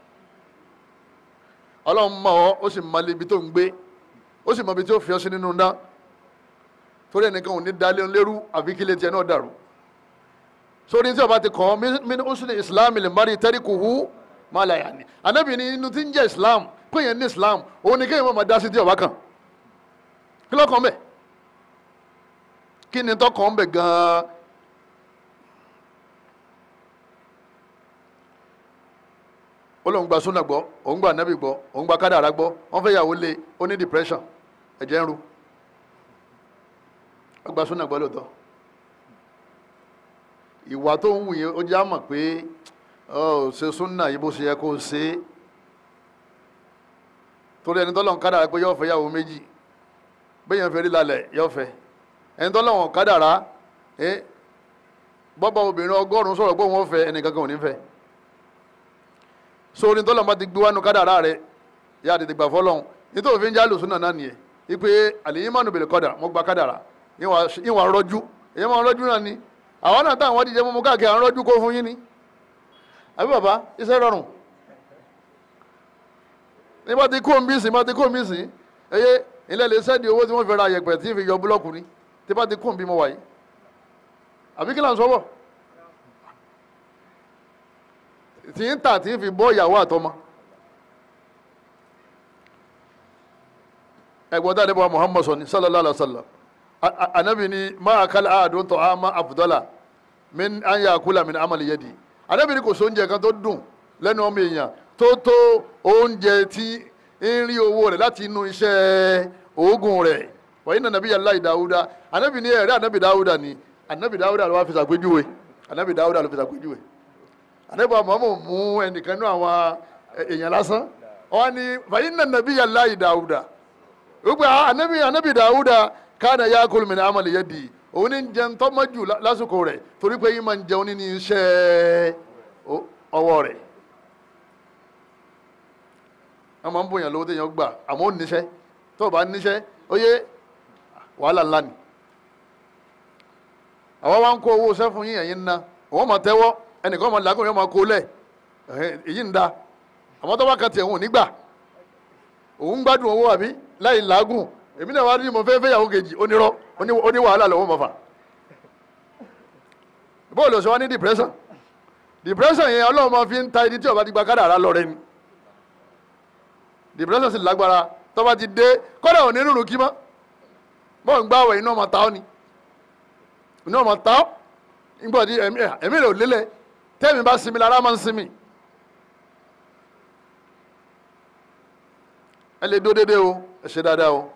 Speaker 2: ọlọ́run mọ̀ ọ́ ó sì mọ ibi tó ń gbé ó sì mọ ibi tí ó fi ọ́ sí nínú ná torí ẹnìkan ò ní dalé olórú àfi kí ilé tiẹ̀ náà dàrú sórí tí ọba ti kàn án min usni islam lè mari tarikuhu má la yà ni anabi ni inú tí ń jẹ́ islam pé yẹn ní islam òun ni kéèyàn máa dá sí tí ọba kan kí ló kàn bẹ̀ kí ni tó kàn bẹ̀ gan-an ó lóun gba súnà gbọ́ òun gba anabi gbọ́ òun gba kádàrá gbọ́ wọ́n fẹ́ yàwó lé ó ní depression ẹ̀jẹ̀ ń ru ó gba súnà gbọ́ lóòótọ́ ìwà tó ń wù yẹn ó jẹ́ àmọ̀ pé ọ ṣe súnà yìí bó ṣe yẹ kó ṣe é torí ẹni tọ́lọ́run kádàrá pé yóò fẹ́ yàwó méjì bẹ́yẹn fẹ́ rí lálẹ́ yóò fẹ́ ẹni tọ́lọ́run kádàrá ẹ bọ́bá obìnrin ọgọ́rùn-ún sọ̀rọ̀ pé wọ́n fẹ́ ẹnì kankan ò ní fẹ́ sórí tọ́lọ́run bá ti gbé wánu kádàrá rẹ yá àti tìgbà fọlọ́run nítorí òfin jálù súnà náà nìyẹn ipe àlèyé mánu bèrè kọ́dà mo gba kádàrá ìwà rọjú èyí máa rọjú náà ni àwọn náà táwọn díje mú káàkiri àwọn rọjú kó fún yín ni àbí bàbá iṣẹ́ rọrùn ní bá ti kó omi sìn bá ti kó omi sìn eye ilé lè sẹ́ni owó tí wọ́n fi ra yẹ̀pẹ̀ tí fi yọ búlọ́ọ̀kù ni tí bá ti kó omi mo wà yìí àbí kí là ń sọ bọ̀ tí ń tà tí ń fi bọ́ ìyàwó àtọmọ ẹ̀gbọ́n tá a níbo Muhammad sọ ni sallallahu alaihi wa sallam anabi ni máa kálá àádùn tó a máa àfùdọ́là min an yà kúlà min amali yadi anabi ni kò sí oúnjẹ kan tó dùn lẹ́nu ọmọ èèyàn tó tó oúnjẹ tí ń rí owó rẹ̀ láti inú iṣẹ́ oògùn rẹ̀ wàyí nà nàbí yàrá ìdáwúdà anabi ni ẹ̀rẹ́ anabi dáwúdà ni anabi dáwúdà ló wá fi ṣàpèjúwe anabi dáwúdà ló fi ṣàpèjúwe anabi Muhammad mú ẹnìkan nínú àwọn èèyàn lásán wọn ni wàyí nà nàbí yàrá ìdáwúdà gbogbo anabi anabi dáwúdà kana yakul min amali yadi òun ní jẹun tọ́mọ́jù lásìkò rẹ̀ torí pé yín máa ń jẹun nínú iṣẹ́ ọwọ́ rẹ̀ wọ́n máa ń bòyàn lówó téèyàn gbà àmọ́ ó níṣẹ́ tó o bá níṣẹ́ ó yé wàhálà ńlá ni àwọn wa ń kó owó sẹ́fún yín ẹ̀yin ná òun máa tẹ́wọ́ ẹnìkan máa làákùn yóò máa kó lẹ̀ èyí ń da àmọ́ tó bá kan tiẹ̀ òun ò ní gbà òun ń gbádùn owó àbí láì làágùn èmi náà wá rí mo fẹ́ fẹ́ yàwó kejì onírọ́ oní wàhálà lọ́wọ́ mọ̀fà bóòlù ọ̀sẹ̀ wá ní depression depression yẹn ọlọ́run máa fi ń ta ẹni tí ó bá ti gba kádàrá lọ rẹ ni depression sì lágbára tó bá ti dé kọ́dà ò ní rúrun kí mọ́ bọ́ọ̀ ń gbààwẹ̀ iná ọmọ ta ọ́ ni iná ọmọ ta ọ́ nígbà tí ẹ̀mí ẹ̀mí rẹ̀ ò lélẹ̀ tẹ́mi bá sinmi lára máa ń sinmi ẹ lè dó dédé o ẹ ṣe dáadáa o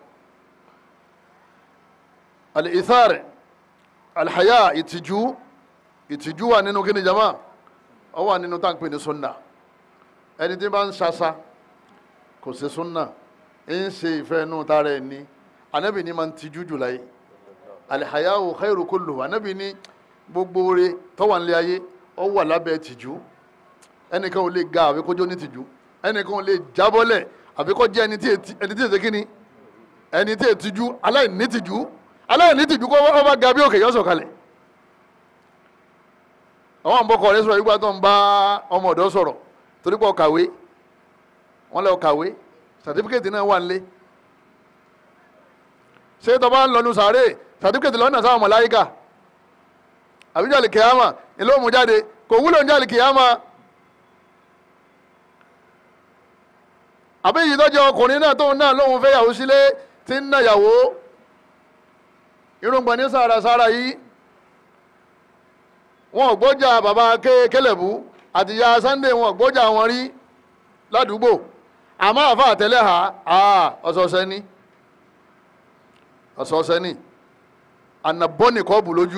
Speaker 2: al-ithar al-haya ìtìjú ìtìjú wà nínú kíni jama ọ wà nínú táǹpì ní sunna ẹni tí bá ń ṣaṣa kò sí sunna ń ṣe ìfẹ́ inú tara ẹ̀ ní anabi ní máa ń tijú jù láyé al-haya'u khairu kulluhu anabi ní gbogbo ore tó wà nílé ayé ọ wà lábẹ́ tìjú ẹnìkan ò lè ga àbí kójó ní tìjú ẹnìkan ò lè jábọ́lẹ̀ àbí kó jẹ́ ẹni tí ètí ẹni tí ètí kíni ẹni tí ètìjú aláìní tìjú aláìní tìjú kó ọba ga bí òkè yọ sọ̀kalẹ̀ àwọn àbọ̀kọ̀ rẹ sọ̀rọ̀ nígbà tó ń bá ọmọ ọ̀dọ́ sọ̀rọ̀ torí pé ó kàwé wọ́n lọ kàwé sàtífíkẹ́tì náà wà nílé ṣé tó bá ń lọnu sàárè sàtífíkẹ́tì lọ́nà sáwọn mọ̀láyíkà àbíjàlì kìyàmà ìlú òmù jáde kò wúlò ń jàlì kìyàmà àbí èyí tó jẹ́ ọkùnrin náà tóun náà lóun fẹ́ yàwó sílé tí ń náyàwó irùngbọ̀n ní sàràsàrà yìí wọn ò gbọ́jà bàbá kélébù àti ìyá Sunday wọn ò gbọ́jà wọn rí ládùúgbò àmọ́ àfa àtẹlẹ́ ha ọ̀sọ̀ọ̀sẹ̀ ni ọ̀sọ̀ọ̀sẹ̀ ni ànàbọ́nì kọ́ọ̀bù lójú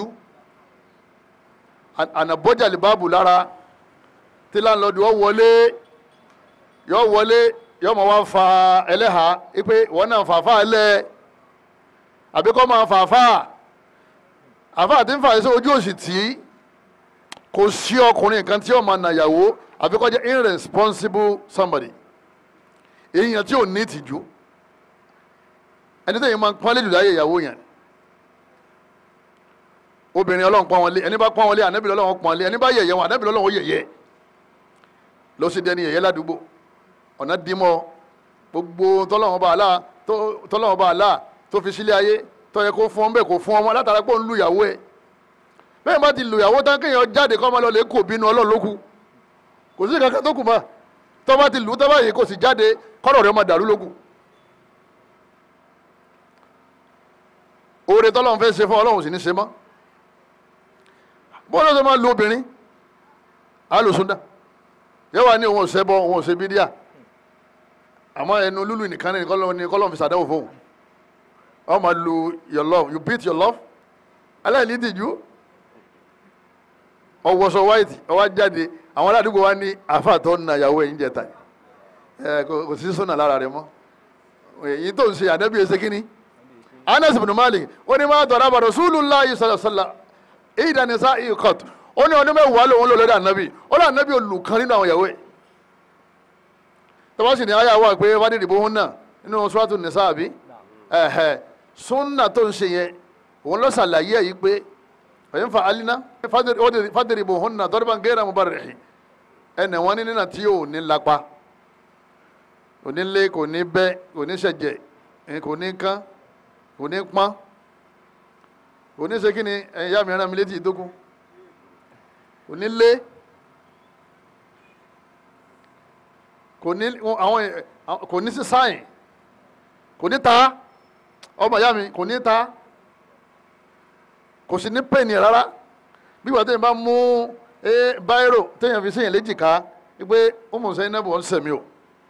Speaker 2: ànàbọ́jàlì báàbù lára tí láńlọ́dù ọ wọlé yọ wọlé yọ mọ̀ wá fa ẹlẹ́hà ipe wọn náà fàáfà lẹ̀ àbí kọ́ máa fàáfà àfà àti ń fà sí ojú òsì tí kò sí ọkùnrin kan tí ó máa nàyàwó àbí kó jẹ́ irresponsible somebody èèyàn tí ò ní ìtìjú ẹni tẹ́yìn máa ń pọ́n lédùn láyé ìyàwó yẹn obìnrin ọlọ́run pọ́n wọn lé ẹni bá pọ́n wọn lé ànábì ọlọ́run pọ́n wọn lé ẹni bá yẹ̀yẹ́ wọn ànábì ọlọ́run ó yẹ̀yẹ́ ló sì dẹni yẹ̀yẹ́ ládùúgbò ọ̀nà dímọ̀ gbogbo tọ́lọ́run bá àlá tọ́lọ́run bá àlá tó fi sílé ayé tó yẹ kó fún ọ bẹ́ẹ̀ kó fún ọmọ látara pé ó ń lu ìyàwó ẹ̀ bẹ́ẹ̀ bá ti lu ìyàwó tán kéèyàn jáde kọ́ ọmọ lọ lè kó bínú ọlọ́run ló kù kò sí kankan tó kù mọ́ tó bá ti lù ú tó bá yìí kò sì jáde kọ́rọ̀ rẹ̀ ọmọ dàrú ló kù. oore tọ́lọ́run fẹ́ ṣe fún ọlọ́run sì ní ṣe mọ́ bọ́lá tó máa lu obìnrin alùsùndà yóò wá ní òun ò ṣẹbọ òun ò ṣe bídíà àmọ́ ẹnu lúlù nìkan ní kọ́lọ́run fi ṣàdánwò fóun ọ máa lu your love you beat your love aláìní tìjú ọwọ́sọ white ọwọ́ jáde àwọn aládùúgbò wa ní àfàtọ́ na ìyàwó ẹ̀yìn jẹta ẹ kò sí sọ́nà lára rẹ mọ́ èyí tó ń ṣe ànábì ẹsẹ̀ kínní Anas ibn Malik ó ní máa tọ̀rọ̀ àbàdàn Rasulullahi sallallahu alaihi wasallam ìdánisa ikọ̀t ó ní ọdún mẹ́wàá lòun lò lórí ànábì ó lọ ànábì olùkan nínú àwọn ìyàwó ẹ̀ tọ́wọ́ sì ní ayé àwọn àgbẹ̀ wádìí ìdìbò hún náà nínú Suratu Nisa àbí ẹ̀hẹ̀ súnà tó ń ṣe yẹn òun lọ ṣàlàyé ẹ̀ yìí pé ẹ̀yin fa alina fadiri bò hún náà dọ́rọ́bà ń gẹ́rẹ́ mu bá rẹ̀ hì ẹnì wọn ní nínà tí yóò ní lápá kò ní lé kò ní bẹ́ kò ní ṣẹ̀jẹ̀ kò ní kán kò ní pọ́n kò ní ṣe kí ni ẹ̀yin yá mi rán mi létí ìdógún kò ní lé kò ní àwọn kò ní sí sáyìn kò ní ta ọmọ ìyá mi kò ní ta kò sí ní pẹ́ẹ́nì rárá bí wàá tẹ̀yìn bá mú báírò tẹ̀yìn fi sẹ́yìn léjìká wípé ó mọ̀ sẹ́yìn náà bọ̀ ọ́n sẹ̀mí o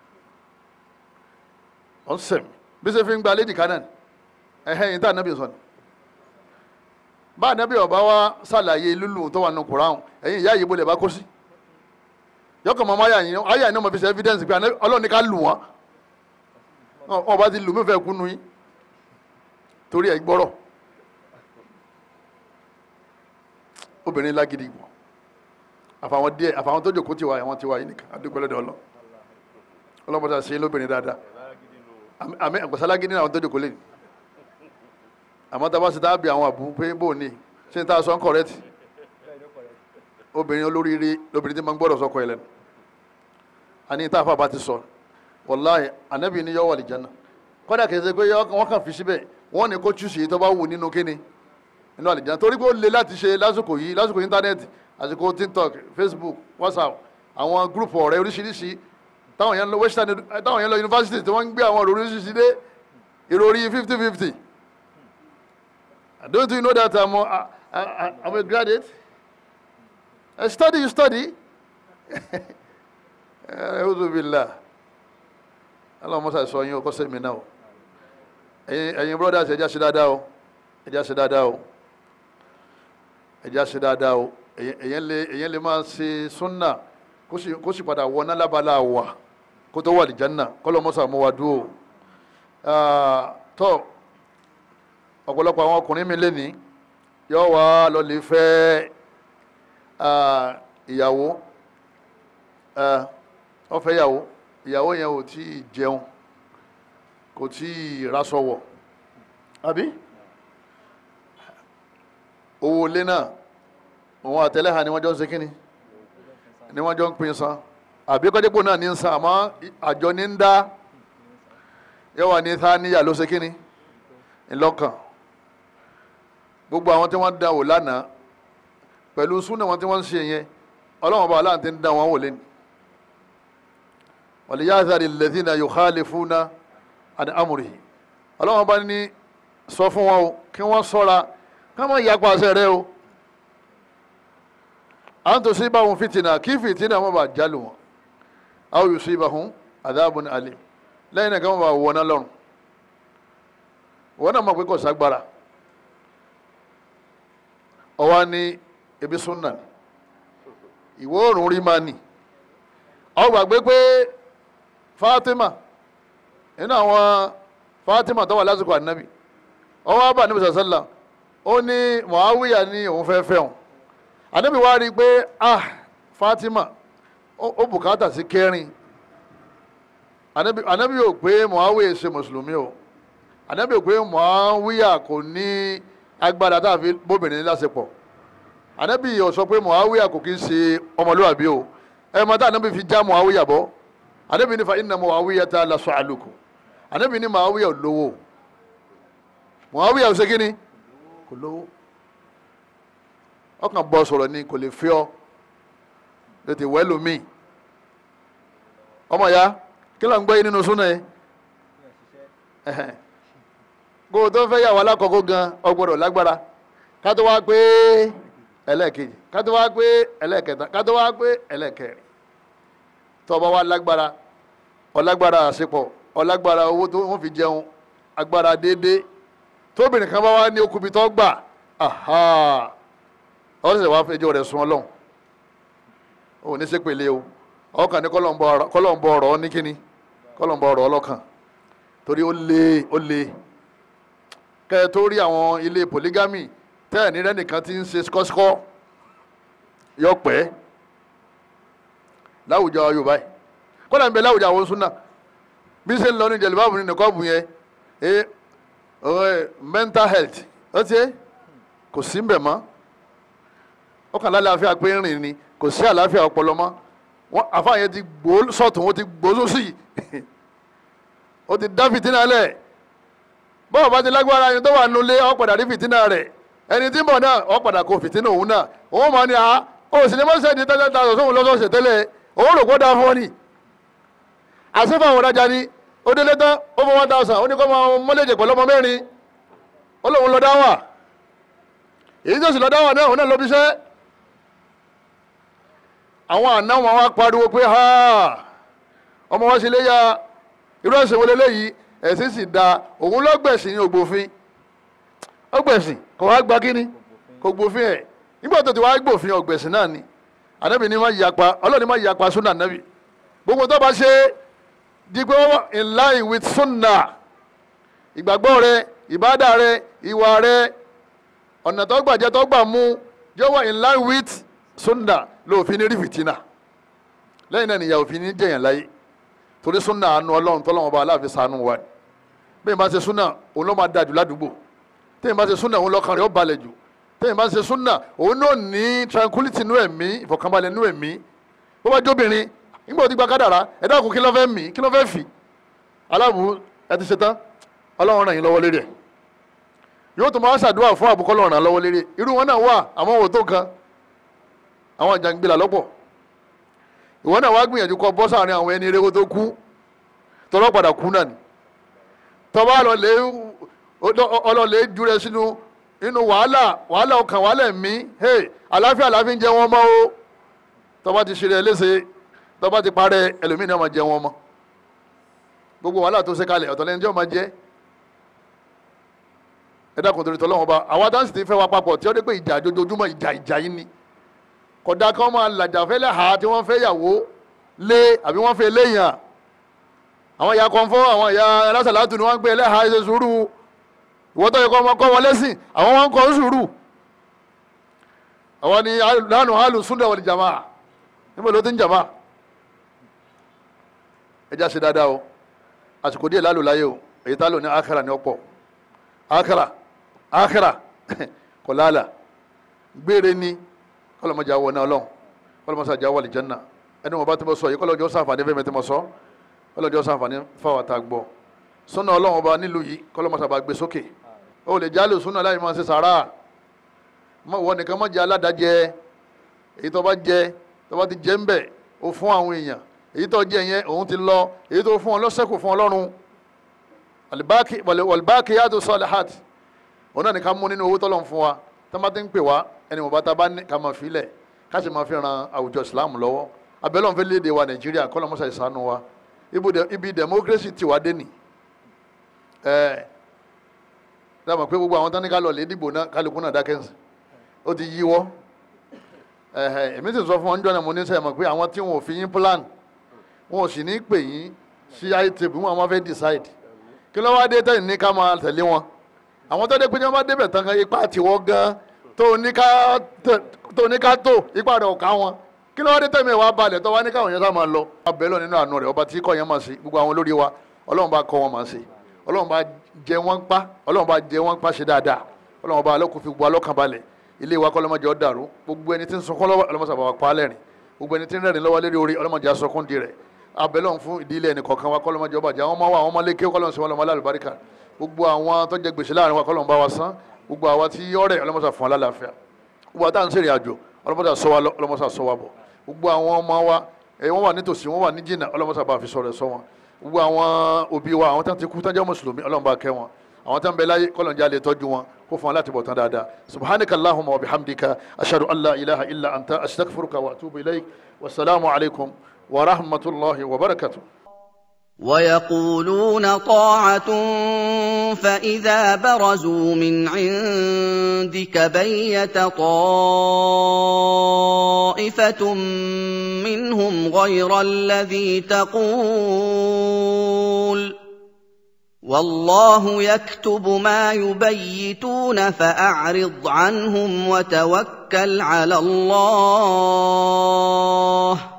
Speaker 2: ọ́n sẹ̀mí bí sẹ́ fi ń gba léjìká náà ẹ̀hẹ́ yìí tá ànábì sọ ni bá ànábì ọba wa ṣàlàyé lúlù tó wà nù kùráhùn ẹ̀yìn ìyá yìí bó lè bá kó sí yọkàn mọ́ ayà yìí ayà yìí náà mo fi ṣe evidence pé ọlọ́run ní ká lù wọ́n wọn bá ti lù mí fẹ́ kúnnu yín torí ẹ̀ gbọ́rọ̀ obìnrin lágídí gbọ́ àfàwọn díẹ̀ àfàwọn tó jòkó tiwa àwọn tiwa yìí nìkan adúgbòlódé ọlọ ọlọ́mọdé àṣeyìn lóbìnrin dáadáa àmì àgbàsá lágídí náà àwọn tó jòkó lè àmọ́ tá a bá ṣe tá a bí àwọn àbú pé bò ní ṣé n ta sọ ń kọ̀rẹ́tì obìnrin olóríire lóbìnrin tí máa ń gbọ́dọ̀ sọkọ ẹ̀ lẹ́nu àní tá a fà bá ti sọ wàláhì ànábì ní yọ wà lìjánà kọ́dà kìí ṣe pé wọ́n kàn fi síbẹ̀ wọ́n ní kó chúùsì yìí tó bá wù nínú kíni nínú àlìjánà torí pé ó le láti ṣe lásìkò yìí lásìkò íńtánẹ́ẹ̀tì àsìkò tiktok facebook whatsapp àwọn gúrùpù ọ̀rẹ́ oríṣiríṣi táwọn yẹn lọ western táwọn yẹn lọ yunifásitì tí wọ́n ń gbé àwọn ọ̀rọ̀ oríṣiríṣi dé ìròrí fifty fifty don't you know that I'm a, I, I, I'm a graduate I study you study a'udhu billah Allah mọ́sá sọ yín o kọ́ sẹ́mi náà o ẹ̀yin ẹ̀yin brothers ẹ̀já ṣe dáadáa o ẹ̀já ṣe dáadáa o ẹ̀já ṣe dáadáa o èyàn lè èyàn lè máa ṣe súnà kó sì kó sì padà wọ nálábàlà wà kó tó wà ní janna kọ́lọ́ mọ́sá mọ́ wa dúró tọ́ ọ̀pọ̀lọpọ̀ àwọn ọkùnrin mi lẹ́ni yóò wá lọ lè fẹ́ ìyàwó ó fẹ́ ìyàwó ìyàwó yẹn ò tí ì jẹun kò tí ì rasọwọ àbí owó ilé náà òun àtẹlẹ́hà ni wọ́n jọ ń ṣe kínni ni wọ́n jọ ń pín san àbí kọ́dépò náà ní ń san àmọ́ àjọ ní ń dá yóò wà ní sáníyà ló ṣe kínni ńlọ́kàn gbogbo àwọn tí wọ́n dán wò lánàá pẹ̀lú súnà wọn tí wọ́n ń ṣe yẹn ọlọ́wọ́n bá aláǹtí ń dán wọn wò lẹ́nu wàlíyáàzàrí lẹ́dínà yukhalifuna àni amúrì ọlọ́wọ́n bá ní sọ fún wọn o kí wọ́n sọ́ra ká má yapa àṣẹ rẹ o à ń tó sí báwọn fìtìnà kí fìtìnà wọn bá jálù wọn aw yusibahum adhabun alim lẹ́yìn náà kí wọ́n bá wọná lọ́rùn wọ́n náà mọ̀ pé kò ságbára ọwọ́ ní ebi sunna ìwọ oòrùn rí máa nì ọ gbàgbé pé Fatima nínú àwọn Fatima tó wà lásìkò ànábì ọwọ́ abà níbi sàṣẹ́là ó ní Muawiya ní òun fẹ́ fẹ́ òun ànábì wá rí i pé ah Fatima ó bùkátà sí kẹrin ànábì ò pé Muawiya ṣe mùsùlùmí o ànábì ò pé Muawiya kò ní agbára tá a fi bóbìnrin lásìpọ̀ ànábì ò sọ pé Muawiya kò kí ń ṣe ọmọlúwàbí o ẹ mọ tá ànábì fi já Muawiya bọ́ ànábì ní fa inna Muawiya ta la su'aluku ànábì ní Muawiya ò lówó Muawiya ò ṣe kí ni kò lówó ọkàn bọ́ sọ̀rọ̀ ni kò lè fi ọ́ tètè wẹ́ lómi ọmọ ya kí ló ń gbé nínú súnà yẹn kó o tó fẹ́ yàwó alákọ̀ọ́kọ́ gan ọgbọ́dọ̀ lágbára ká tó wá pé ẹlẹ́ẹ̀kejì ká tó wá pé ẹlẹ́ẹ̀kẹta ká tó wá pé ẹlẹ́ẹ̀kẹrin tó bá wá lágbára ọlágbára àṣepọ̀ ọlágbára owó tó wọ́n fi jẹun agbára déédéé tóbìnrin kan bá wá ní okùnbi tó gbà ọ̀sẹ̀ sì wá fẹjọ́ rẹ̀ sun ọlọ́run ò ní sépèlé o ọkàn ní kọ́lọ́ǹbọ̀ ọ̀rọ̀ ní kíni kọ́lọ́ǹbọ̀ ọ̀rọ̀ ọlọ́kàn torí ó lé ó lé kẹ́ ẹ tó rí àwọn ilé polygamy tẹ́ ẹ̀ ní rẹ́nìkan tí ń ṣe skọ́skọ́ yọ pẹ́ láwùjọ yorùbá yìí kọ́lá ń bẹ láwùjọ àwọn súnà bí ṣe ń lọ ní jẹ̀lúbáàbù ní nìkọ́ọ̀bù yẹn ẹ ọ̀rẹ́ mental health ó ti kò sí ń bẹ̀ mọ́ ọkàn lálàáfíà pé ń rìn ni kò sí àlàáfíà ọpọlọ mọ́ wọn àfáà yẹn ti gbó sọ̀tún ó ti gbó sósì ó ti dá fìtínà lẹ̀ bọ́ọ̀ bá ti lágbára ẹni tó wà nulẹ̀ ó padà rí fìtínà rẹ̀ ẹni tí ń bọ̀ náà ó padà kó fìtínà òun náà òun máa ní a ó sì ní mọ́sẹ̀ ní tẹ́tẹ́ ta sọ̀tún lọ́sọ̀ọ̀sẹ̀ tẹ́lẹ̀ òun rò kó dáa fún ọ ni àṣìfà àwọn ọ̀dájà ni ó délé tán ó fọ one thousand ó ní kó máa mọ́lẹ́jẹ̀ pẹ̀lú ọmọ mẹ́rin ó lóun lọ dáwà èyí tó sì lọ dáwà náà òun náà lọ bí iṣẹ́ àwọn àná wọn wá pariwo pé ha ọmọ wọn ṣe léyà irú ẹ̀sìn wọlé léyìí ẹ̀sìn sì da òun lọ́gbẹ̀sìn ní ògbófin ọgbẹ̀sìn kò wá gba kíní kò gbófin ẹ̀ nígbà tó ti wá gbófin ọgbẹ̀sìn náà ni ànábì ní má yapa ọlọ́ọ̀ni má yapa súnà ànábì gbogbo tó bá ṣe di pé wọ́n in line with sunna ìgbàgbọ́ rẹ ìbádà rẹ ìwà rẹ ọ̀nà tó gbà jẹ́ tó gbà mú jẹ́ wà in line with sunna lóòfin ní rí fìtínà lẹ́yìn náà nìyà òfin ní jẹ̀yàn láyé torí sunna àánú ọlọ́run tọ́lọ́wọ́n bá aláàfin sànú wa bẹ́ẹ̀ bá ṣe sunna òun ló máa dájú ládùúgbò tẹ́yìn bá ṣe sunna òun lọ́kàn rẹ̀ ó balẹ̀ jù tẹ́yìn bá ṣe sunna òun náà ní tranquility nú ẹ̀mí ìfọ̀kànbalẹ̀ nú ẹ̀mí bó bá jóbìnrin nígbà tó ti gba kádàrá ẹ dákun kí ló fẹ́ mí kí ló fẹ́ fì aláàbù ẹ ti ṣetán ọlọ́run ràn yín lọ́wọ́ lérí ẹ̀ yóò tó máa ṣàdúrà fún àbúkọ́ lọ́run ràn lọ́wọ́ lérí ẹ̀ irú wọn náà wà àmọ́ wò tó kan àwọn jàǹgbìlà lọ́pọ̀ ìwọ náà wá gbìyànjú kọ bọ́ sáàrin àwọn ẹni eré tó kú tọ́lọ́ padà kú náà ni tọ́ba ọlọ́lẹ̀ júrẹ sínú inú wàhálà wàhálà ọkàn wàhálà ẹ̀mí hey àlàáfíà àlàáfíà ń jẹ wọn mọ́ o tọ́ba ti ṣe rẹ̀ léṣe tọ́ba ti parẹ́ ẹlòmíì náà máa jẹ wọn mọ́ gbogbo wàhálà tó ṣe kalẹ̀ ọ̀tọ̀ lẹ́ni tí wọ́n máa jẹ́ ẹ dákun torí tọ́lọ́wọ́n ba àwa dáhùn sì ti fẹ́ wa papọ̀ tí ó dé pé ìjà jojoojúmọ́ ìjà ìjà yìí ni kódà kan máa làjà fẹ́lẹ́ ha tí wọ́n fẹ́ yàwó lé àbí wọ́n fẹ́ léèyàn àwọn ìyá kọ́ńfọ́ àwọn ìyá alásàlátù ni wọ́n ń gbé ẹlẹ́hà ẹsẹ̀ sùúrù ìwọ́n tó yẹ kọ́ ọmọ kọ́ wọn lẹ́sìn àwọn wọn ń kọ́ sùúrù àwọn ni lánà hàlù súnà wal jamaa níbo ló ti ń jàmá ẹja ṣe dáadáa o àsìkò díẹ̀ lálò láyé o èyí tá lò ní àkàrà ní ọ̀pọ̀ àkàrà àkàrà kò lálà gbére ni kọlọmọdé awọ náà lọ kọlọmọdé àjà wà lìjánná ẹni wọn bá ti bọ sọ yìí kọlọjọ sàǹfààní fẹmi tí mo sọ kọlọjọ sàǹfààní fáwọn àtà gbọ súnà Ọlọ́run ọba nílùú yìí kọlọmọdé àbá gbé sókè ó lè jálè súnà láì máa ṣe sàrà mọ ìwọ nìkan má jẹ aládàjẹ èyí tó bá jẹ tó bá ti jẹ ń bẹ ó fún àwọn èèyàn èyí tó jẹ yẹn òun ti lọ èyí tó fún ọ lọ́sẹ̀kù fún Ọlọ́run alibaki walibaki yàtọ̀ salihat òun náà ní ká mú nínú owó tọ́lọ̀ fún wa tá má ti ń pè wá ẹni wọ́n bá ta bá ní ká máa filẹ̀ ká sì máa fi ran àwùjọ Islam lọ́wọ́ abẹ́lẹ́ òun fẹ́ léde wa Nàìjíríà kọ́lọ́ mọ́sá ìsánú wa ibi democracy ti wá dé nì ẹ̀ dáàmú pé gbogbo àwọn tán ní ká lọ lè dìbò náà kálukú náà dákẹ́nsì ó ti yíwọ́ èmi sì sọ fún wọn jọ́nà mo ní sẹ́yìn mọ̀ pé àwọn tí wọn ò fi yín plan wọn ò sì ní pè yín sí itip wọn máa fẹ́ decide kí ló wá dé tẹ̀yìn ní ká máa tẹ̀lé wọn àwọn tó dé pé ní wọ́n bá débẹ̀ tán kan ipa tiwọ́ gan tó ní ká tó ní ká tó ipa rẹ̀ ò ká wọn kí ló wá dé tẹ̀mí ìwà balẹ̀ tó wá ní káwọn yẹn sá máa lọ. abẹ́ lọ nínú àánú rẹ̀ ọba tí kò yẹn máa ṣe gbogbo àwọn olórí wa ọlọ́run bá kọ́ wọn máa ṣe ọlọ́run bá jẹ wọ́n pa ọlọ́run bá jẹ wọ́n pa ṣe dáadáa ọlọ́run bá alọ́kùn fi gbọ́ alọ́kàn balẹ̀ ilé wa kọ́lọ́mọdé ọ̀ dàrú gbogbo ẹni tí ń sunkún lọ́wọ́ ọlọ́mọsàbà wa pa á lẹ́rìn gbogbo ẹni tí ń rẹ́rìn lọ́wọ́ lérí orí ọlọ́mọdé asọkún di rẹ̀ abẹ́lọ́n fún ìdílé ẹnì kọ̀ọ̀kan wa kọ́lọ́mọdé ọba jẹ́ àwọn ọmọ wa àwọn ọmọ lékè kọ́lọ́n sí wọn lọ́mọ alálùbáríkà gbogbo àwọn tó jẹ gbèsè láàrin wa kọ́lọ́n bá wa san gbogbo àwa tí ọ̀rẹ́ ọlọ́mọsà fún alálàáfíà gbogbo àtà ń sèrè àjò ọlọ́mọsà sọ wa ọlọ́mọsà sọ wa bọ̀ gbogbo àwọn ọmọ wa ẹ wọ́n wà nítòsí wọ́n wà ní jìnnà ọlọ́mọsà bá fi sọ̀rọ̀ sọ wọn gbogbo àwọn òbí wa àwọn tán ti kú tán jẹ́ mùsùlùmí ọlọ́mọ bá kẹ́ wọn àwọn tán bẹ láyé kọ́lọ́n jẹ́ àlè tọ́jú wọn kó fún wọn láti bọ̀ tán dáadáa subhanaka allahumma wa bihamdika ashhadu an la ilaha illa anta astaghfiruka wa atubu ilayk wasalaamu alaykum wa rahmatulahi wa barakatuh.
Speaker 1: ويقولون طاعة فإذا برزوا من عندك بيت طائفة منهم غير الذي تقول والله يكتب ما يبيتون فأعرض عنهم وتوكل على الله